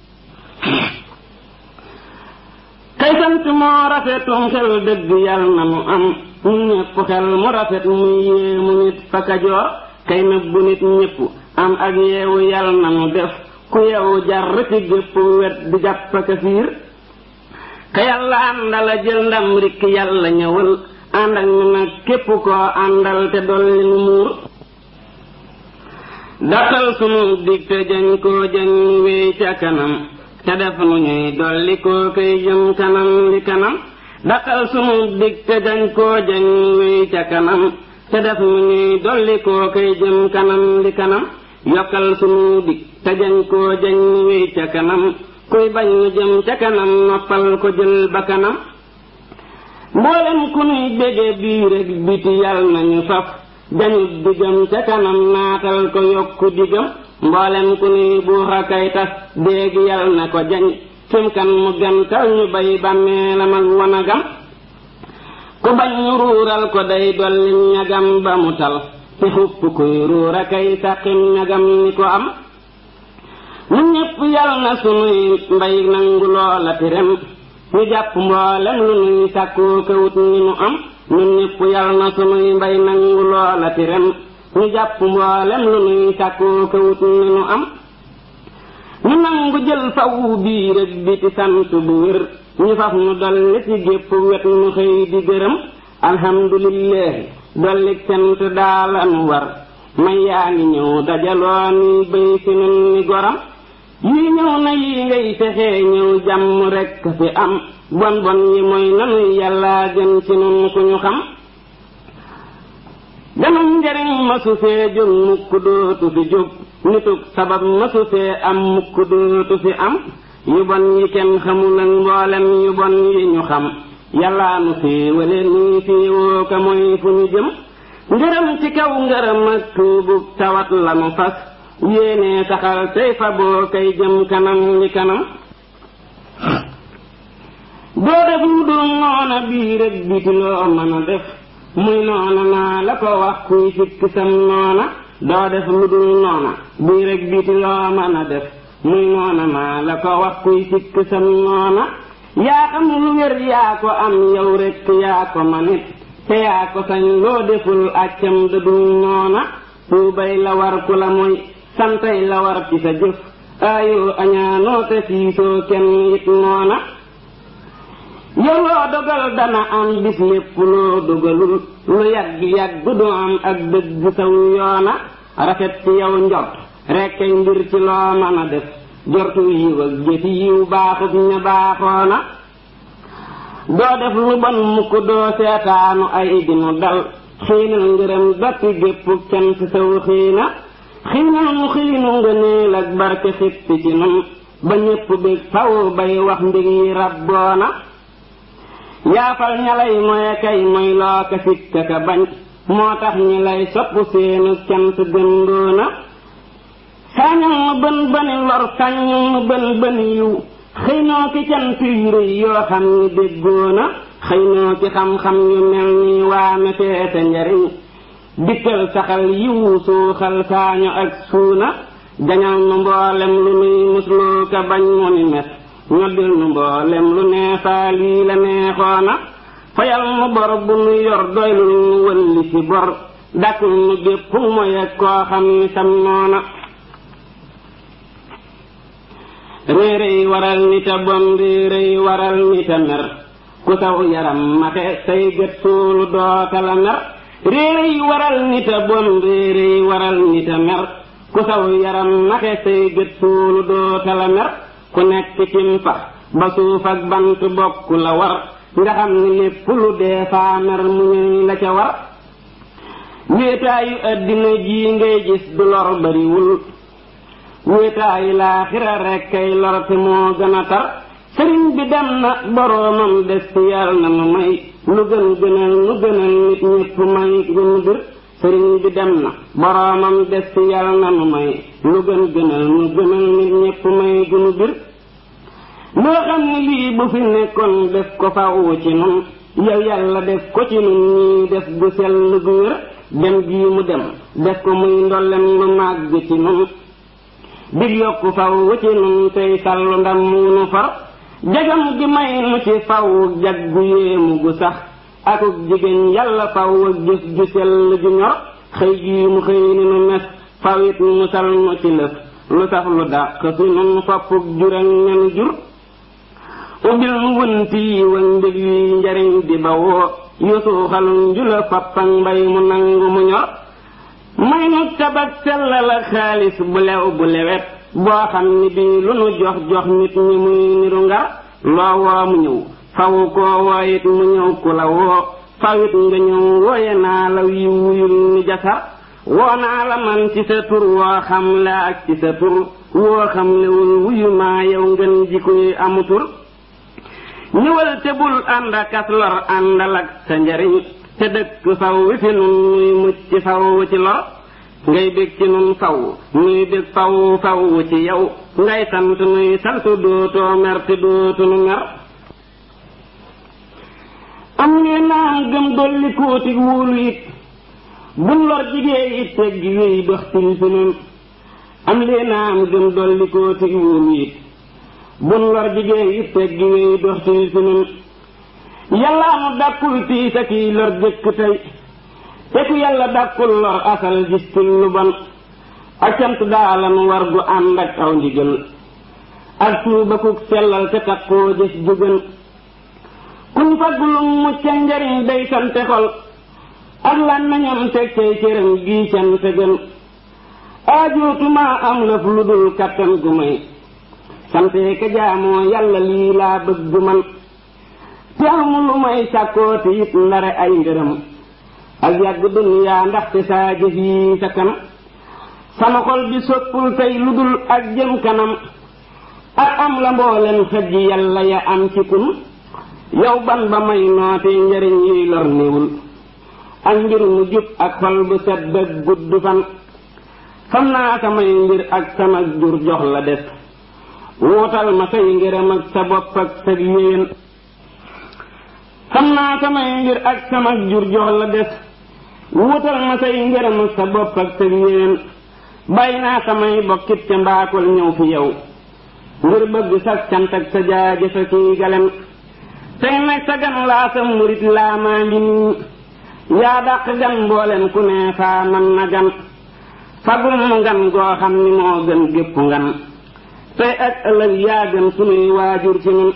kay sant moo rafetum xel dëgg yàlla nanu am ñun ñëpp xel mu rafet muy yéemu nit fa kajoor kay nëbbu nit ñëpp am ak yeewu yàlla nanu def ku yeewu jar ci gépp wet di jàpp ka fiir ka yàlla àndala jël ndam rikk yàlla ñëwal ànd ak ñu nag képp koo àndal te dolli nu muur daqal sunu dig te jañ koo jañ wéy ca kanam te def nu ñuy dolli koo koy jëm kanam li kanam daqal sunu dig te jañ koo jañ wéy ca kanam te def nu ñuy dolli koo koy jëm kanam li kanam yokkal sunu dig te jañ koo jañ wéy ca kanam kuy bañ nu jëm ca kanam noppal ko jël ba kanam mboolem ku nuy bége bii rek biti yàlla nañu faf jañu digam ca kanam naatal ko yokku digam mboolem ku nuy buuxa kay tas déegi yàlla na ko jañ fim kan mu gantal ñu bay bàmmeelam ak wanagam ku bañ ñu ruural ko day dolli ñagam ba mu tal te xupp kuy ruura kay sàqim ñagam ni ko am ñun ñépp yàlla na sunuy mbay nangu loola ti rem ñu jàpp mboolem lu nuy sàkkoo kawut ni nu am ñun ñépp yàlla na sunuy mbay nangu loola ti rem ñu jàpp mboolem lu nuy sàkkoo kawut ni nu am ñu nangu jël fawu bii rek bi ci sant bu wér ñu faf nu dolli ci gépp wet nu xëy di gërëm alhamdulillahi dolli cant daalan war may yaa ngi ñëw dajaloo ni béy si nun ni goram yii ñëw na yii ngay fexee ñëw jàmm rekk fi am bon bon yi mooy nanuy yàlla gën ci nun ku ñu xam ganum njariñ masu fee jóg mukk dootu fi jóg nitug sabab masu fee am mukk dootu fi am yu bon yi kenn xamul ak mboolem yu bon yi ñu xam yàllaa nu féewale nii féewoo ka mooy fu ñu jëm ngërëm ci kaw ngërëm ak tuubug tawat lanu fas yéene saxal tey fa boo kay jëm kanam li kanam doo def lu dul noona bii rek biti loo mën a def muy noona naa la ko wax kuy sikk sam noona doo def lu dul noona bii rek biti loo mën a def muy noona naa la ko wax kuy sikk sam noona yaa xam lu wér yaa ko am yow rek yaa ko manit te yaa ko sañ loo deful accam dëdul noona tuubay la war ku la mooy santay la war ci sa jëf aayoo añaanoo te siisoo kenn it noona yow loo dogal dana am bis lépp loo dogalul lu yàgg yàgg du am ak dëgg saw yoona rafet ci yow njort rekkay mbir ci loo mën a def jortu yiw ak jëfi yiw baaxut ña baaxoona doo def lu bon mukk doo seetaanu ay dinu dal xiinal ngërëm dappi gépp cant saw xiina xiinal mu xiinu nga neel ak barke xippi ci nun ba ñépp bég faw bay wax mbir yi rabboona yaafal ña lay moye kay moy loo ka sikka ka bañ moo tax ñi lay sopp seenu cant gëndoona sañal nu bën bëni lor sañal nu bën bëni yiw xëy noo ki cant yu rëy yoo xam ni déggoona xëy noo ci xam-xam yu mel ni waame feete njariñ dikkal saxal yiwu suuxal saañu ak suuna jañal nu mboolem lu nuy musloo ka bañ mu ni mes ñoddil nu mboolem lu neefaa lii la neexoona fayal nu bor bu nu yor doylul nu wëlli ci bor dakkul nu gépp moy ak koo xam ni sam noona réeréy waral nita bon réeréy waral nita mer ku saw yaram maxe say gët suulu doota la mer réeréy waral nita bon réeréy waral nita mer ku saw yaram maxe say gët suulu doota la mer ku nekk cim pax ba suuf ak bant bokk la war nga xam ni lépp lu dee faa mer mu ñuy la ca war wéetaayu addina ji ngay gis du lor bariwul wéetaayu laaxira rekk kay lor te moo gën a tar sëriñ bi dem na boroomam des ci yàlla na nu may lu gën gënal nu gënal nit ñépp may gënu bir sëriñ bi dem na boroomam des ci yàlla na nu may lu gën gënal nu gënal nit ñépp may gënu bir loo xam ne lii bu fi nekkoon def ko faw ci nun yow yàlla def ko ci nun ñii def gu sell gu wér dem gii mu dem def ko muy ndollem lu màgg ci nun dig yokku faw ci nun tey sallu ndam mu nu far jagam gi may nu ci faw jag gu yéemu gu sax akuk jigéen yàlla faw ak jëf ju sell ju ñor xëy gii mu xëy ni nu mes fawit mu sal nu ci lëf lu sax lu dàq fi nun foppuk jural ñenu jur ubbil mu wënt yi wañ mbég yi njariñ di bawoo yusuuxalu njula fappang mbay mu nangu mu ñor may nu tabak sellal ak xaalis bu lew bu lewet boo xam ni bii lu nu jox jox nit ñi muy niru ngar loo woo mu ñëw faw koo wooyit mu ñëw ku la woo fawit nga ñëw wooye naa la wi wuyul ni jasar woo naa la man ci sa tur woo xam la ak ci sa tur woo xam lewul wuyu maa yow ngeen ji koy amu tur ñëwal te bul ànd akas lor àndal ak sa njariñ te dëkk faw wi fi nun nuy mucc faw ci lor ngay bég ci nun faw nuy bég faw faw ci yow ngay sant nuy sant dootoo mer te dootu nu mer am ngeen naa gëm dolli kóotig wóolu it bun lor jigéen it tegg wéy doxtil fi nun am leen naa am gëm dolli kóotig wóolu it bun lor jigéen it tegg wéy doxtil fi nun yàllaa nu dàkkul tiis ak yi lor jëkk tey te ku yàlla dàkkul lor asal gis ci lu bon ak cant daala nu war gu ànd ak aw ndigal ak tuuba kuk sellal te takkoo jëf jugan kuñ faggulum mucc njariñ day sante xol ak lan nañam teg cay cëram gii cant gën aajootuma am lëf lu dul kattan gu may sante ka jaamoo yàlla lii laa bëgg man te amu lu may sàkkooti it ndare ay ngërëm ak yàgg duniyaa ndaxte saa jëf yi sa kan sama xol bi soppul tey lu dul ak jëm kanam ak am la mboolem xëj yàlla ya am ci kun yow ban ba may noote njariñ yuy lor néewul ak mbir mu jub ak xol bu set bëgg gudd fan fam naa samay mbir ak sama jur jox la des wuutal ma say ngërëm ak sa bopp ak sa yéen xam naa samay mbir ak sama jur jox la des wuutal ma say ngërëm ak sa bopp ak sa yéen bàyyi naa samay bokkit ca mbaakol ñëw fi yow ngir bëgg sa cant ak sa jaajëfa kii galem tey nag sa gan laa sa murit laa maa ngi nii yaa dàq gan mboolem ku ne faa man na gan fagum mu ngan goo xam ni moo gën gépp ngan tey ak ëllëg yaa gën sunuy waajur ci nun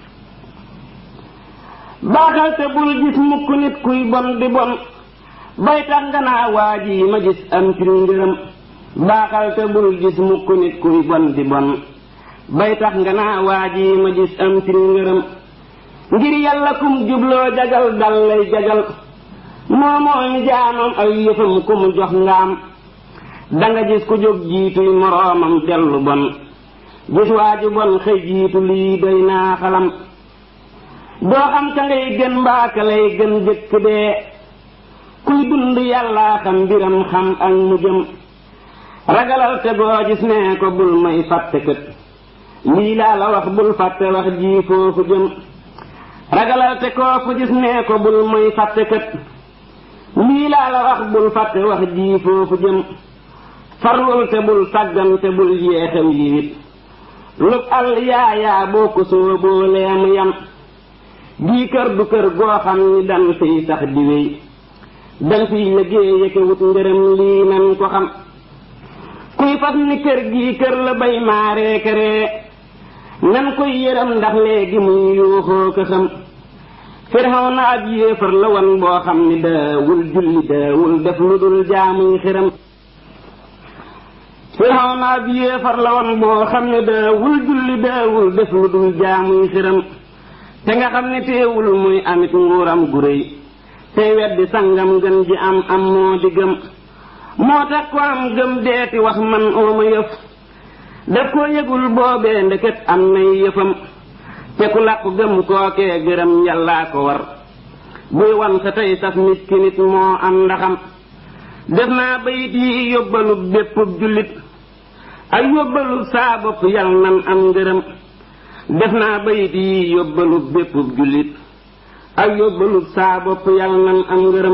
baaxal te bul gis mukk nit kuy bon di bon bay tax nga naa waa ji ma gis am ci ngërëm baaxal te bul gis mukk nit kuy bon di bon bay tax nga naa waa ji ma gis am ci ngërëm ngir yàlla kum jubloo jagal dal lay jagal moo moo ni jaamam ay yëfam ku mu jox ngaam danga gis ku jóg jiituy moroomam dellu bon gis waa ju bon xëy jiitu lii doy naa xalam doo xam ka ngay gën mbaaka lay gën jëkk dee kuy dund yàllaa xam mbiram xam ak mu jëm ragalal te goo gis nee ko bul may fàtte kët lii laa la wax bul fàtte wax ji foofu jëm ragalal te koo fu gis nee ko bul may fàtte kët lii laa la wax bul fàtte wax ji foofu jëm farlul te bul sàggan te bul yeexew yiwit lub àll yaayaa boo ko sooboo leemu yam gii kër du kër goo xam ni dan fiy sax di wéy dan fiy liggéey yëkke wut ngërëm lii nan ko xam kuy fas ni kër gii kër la bay maaree këree nan koy yërëm ndax léegi muy yuuxoo ko xam firxaw na ab yéefar la wan boo xam ni daawul julli daawul def lu dul jaamuy xiram firxaw na ab yéefar la wan boo xam ni daawul julli daawul def lu dul jaamuy xiram te nga xam ne teewul muy amit nguuram gu réy tey weddi sangam gën ji am am moo di gëm moo tax ko am gëm deeti wax man ooma yëf daf ko yëgul boobee ndeket am nay yëfam te ku làqu gëm kookee gërëm yàllaa ko war buy wan sa tey saf nit ki nit moo am ndaxam def naa bayit yi yóbbalu bépp jullit ak yóbbalu saa bopp yal nan am ngërëm def naa bayit yi yóbbalu bépp jullit ak yóbbalu saa bopp yal nan am ngërëm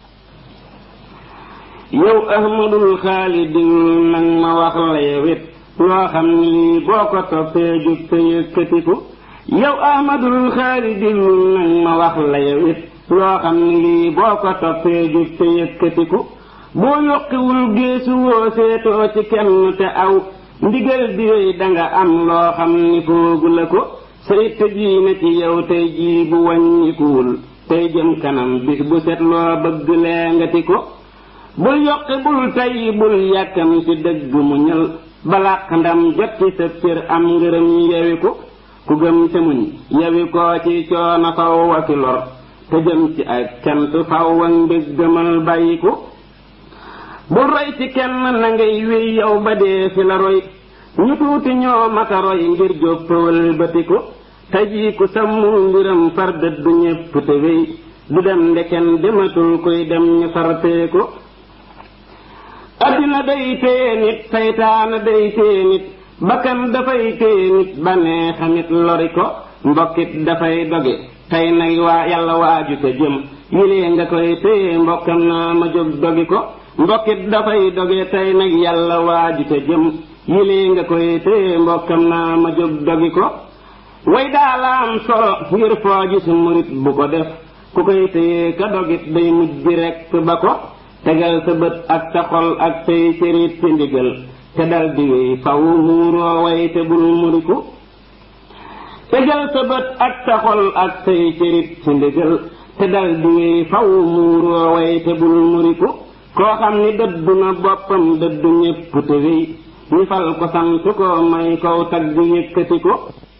yow ahmadul xaalidin nag ma wax la yewit loo xam ni lii boo ko toppee jóg te yëkkatiku yow ahmadul xaalidin nag ma wax la yewit loo xam ni lii boo ko toppee jóg te yëkkatiku boo yokkiwul géesu woo seetoo ci kenn te aw ndigal di wéy danga am loo xam ni foogu la ko sa itte jii na ci yow tey jii bu wàññikuwul tey jëm kanam bis bu set loo bëgg lee nga ti ko bul yokki bul tay bul yàkkam ci dëgg mu ñël balaq ndam jot ci sa cër am ngërëm yewi ko ku gëm te muñ yewi koo ci coono faw wa ki lor te jëm ci ak cant faw wa mbég gëmal bàyyi ko bul roy ci kenn na ngay wéy yow ba dee fi la roy ñu tuuti ñoo mata roy ngir jóppawal bati ko te jii ku sàmmul mbiram far dëddu ñépp te wéy du dem ndeken dematul koy dem ñu fartee ko addina day téye nit saytaana day téye nit bakkan dafay téye nit banee xamit lori ko mbokkit dafay doge tey nag waa yàlla waaju te jëm yilee nga koy téye mbokkam naa ma jóg dogi ko mbokkit dafay doge tey nag yàlla waaju te jëm yilee nga koy téye mbokkam naa ma jóg dogi ko way daala am solo ngir foo gis murit bu ko def ku koy téye ka dogit day mujj rekk ba ko tegal sa bët ak sa xol ak say cërit ci ndigal te dal di wéy faw muuroo way te bul muriku tegal sa bët ak sa xol ak say cërit ci ndigal te dal di wéy faw muuroo way te bul muriku koo xam ni dëddu na boppam dëddu ñépp te wéy ñu fal ko sant ko may kow tagg yëkkati ko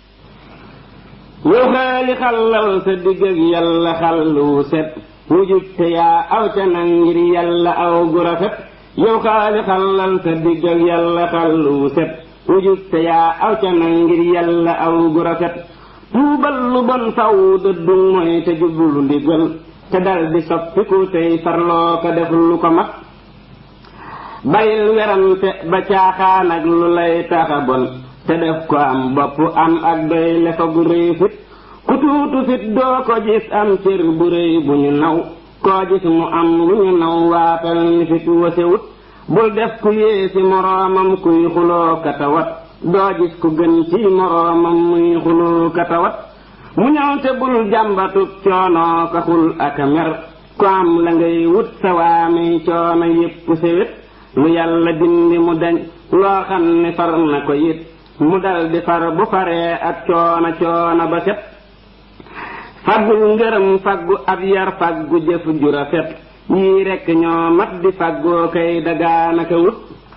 yow xaali xallal sa digg ak yàlla xallu set wujub te yaa aw ca nag ngir yàlla aw gu rafet yow xaali xallal sa digg ak yàlla xallu set wujub te yaa aw ca nag ngir yàlla aw gu rafet tuubal lu bon faw dëddu mooy te jublu ndigal te dal di soppiku tey farloo ko def lu ko mat bayil werante ba caaxaan ak lu lay taxa bon te def ko am bopp am ak doy lefa gu rëy fit ku tuutu fit doo ko gis am cër bu rëy bu ñu naw koo gis mu am lu ñu naw waatal ni fit wasewut bul def ku yéesi moroomam kuy xuloo katawat doo gis ku gën ci moroomam muy xuloo katawat mu ñëw te bul jàmbatub coonoo ka xul ak a mer ku am la ngay wut sa waamey coono yépp sewet lu yàlla dindi mu dañ loo xam ne far na ko it mu dal di far bu faree ak coona coona ba set faggul ngërëm faggu ab yar faggu jëf ju rafet yii rekk ñoo mat di faggoo kay dagaanaka wut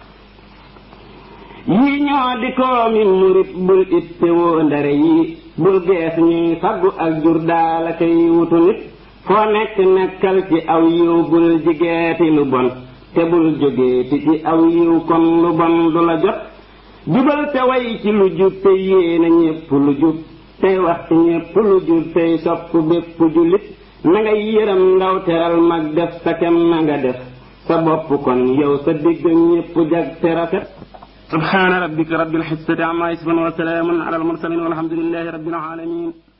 yii ñoo di koomi murit bul itte woo ndare yii bul gees ñuy faggu ak jur daala kay wutu nit foo nekk nekkal ci aw yiw bul jigeeti lu bon te bul jógeeti ci aw yiw kon lu bon du la jot jubal te way ci lu jub te yéena ñépp lu jub tey wax ci ñépp lu jub tey sopp bépp jullit na nga yëram ndaw teral mag def sa kem na nga def sa bopp kon yow sa digg ñépp jag te rafet subhaana rabbika rabbil izzati amma yasifun wa salaamun ala al mursalin walhamdulillahi rabbil alamin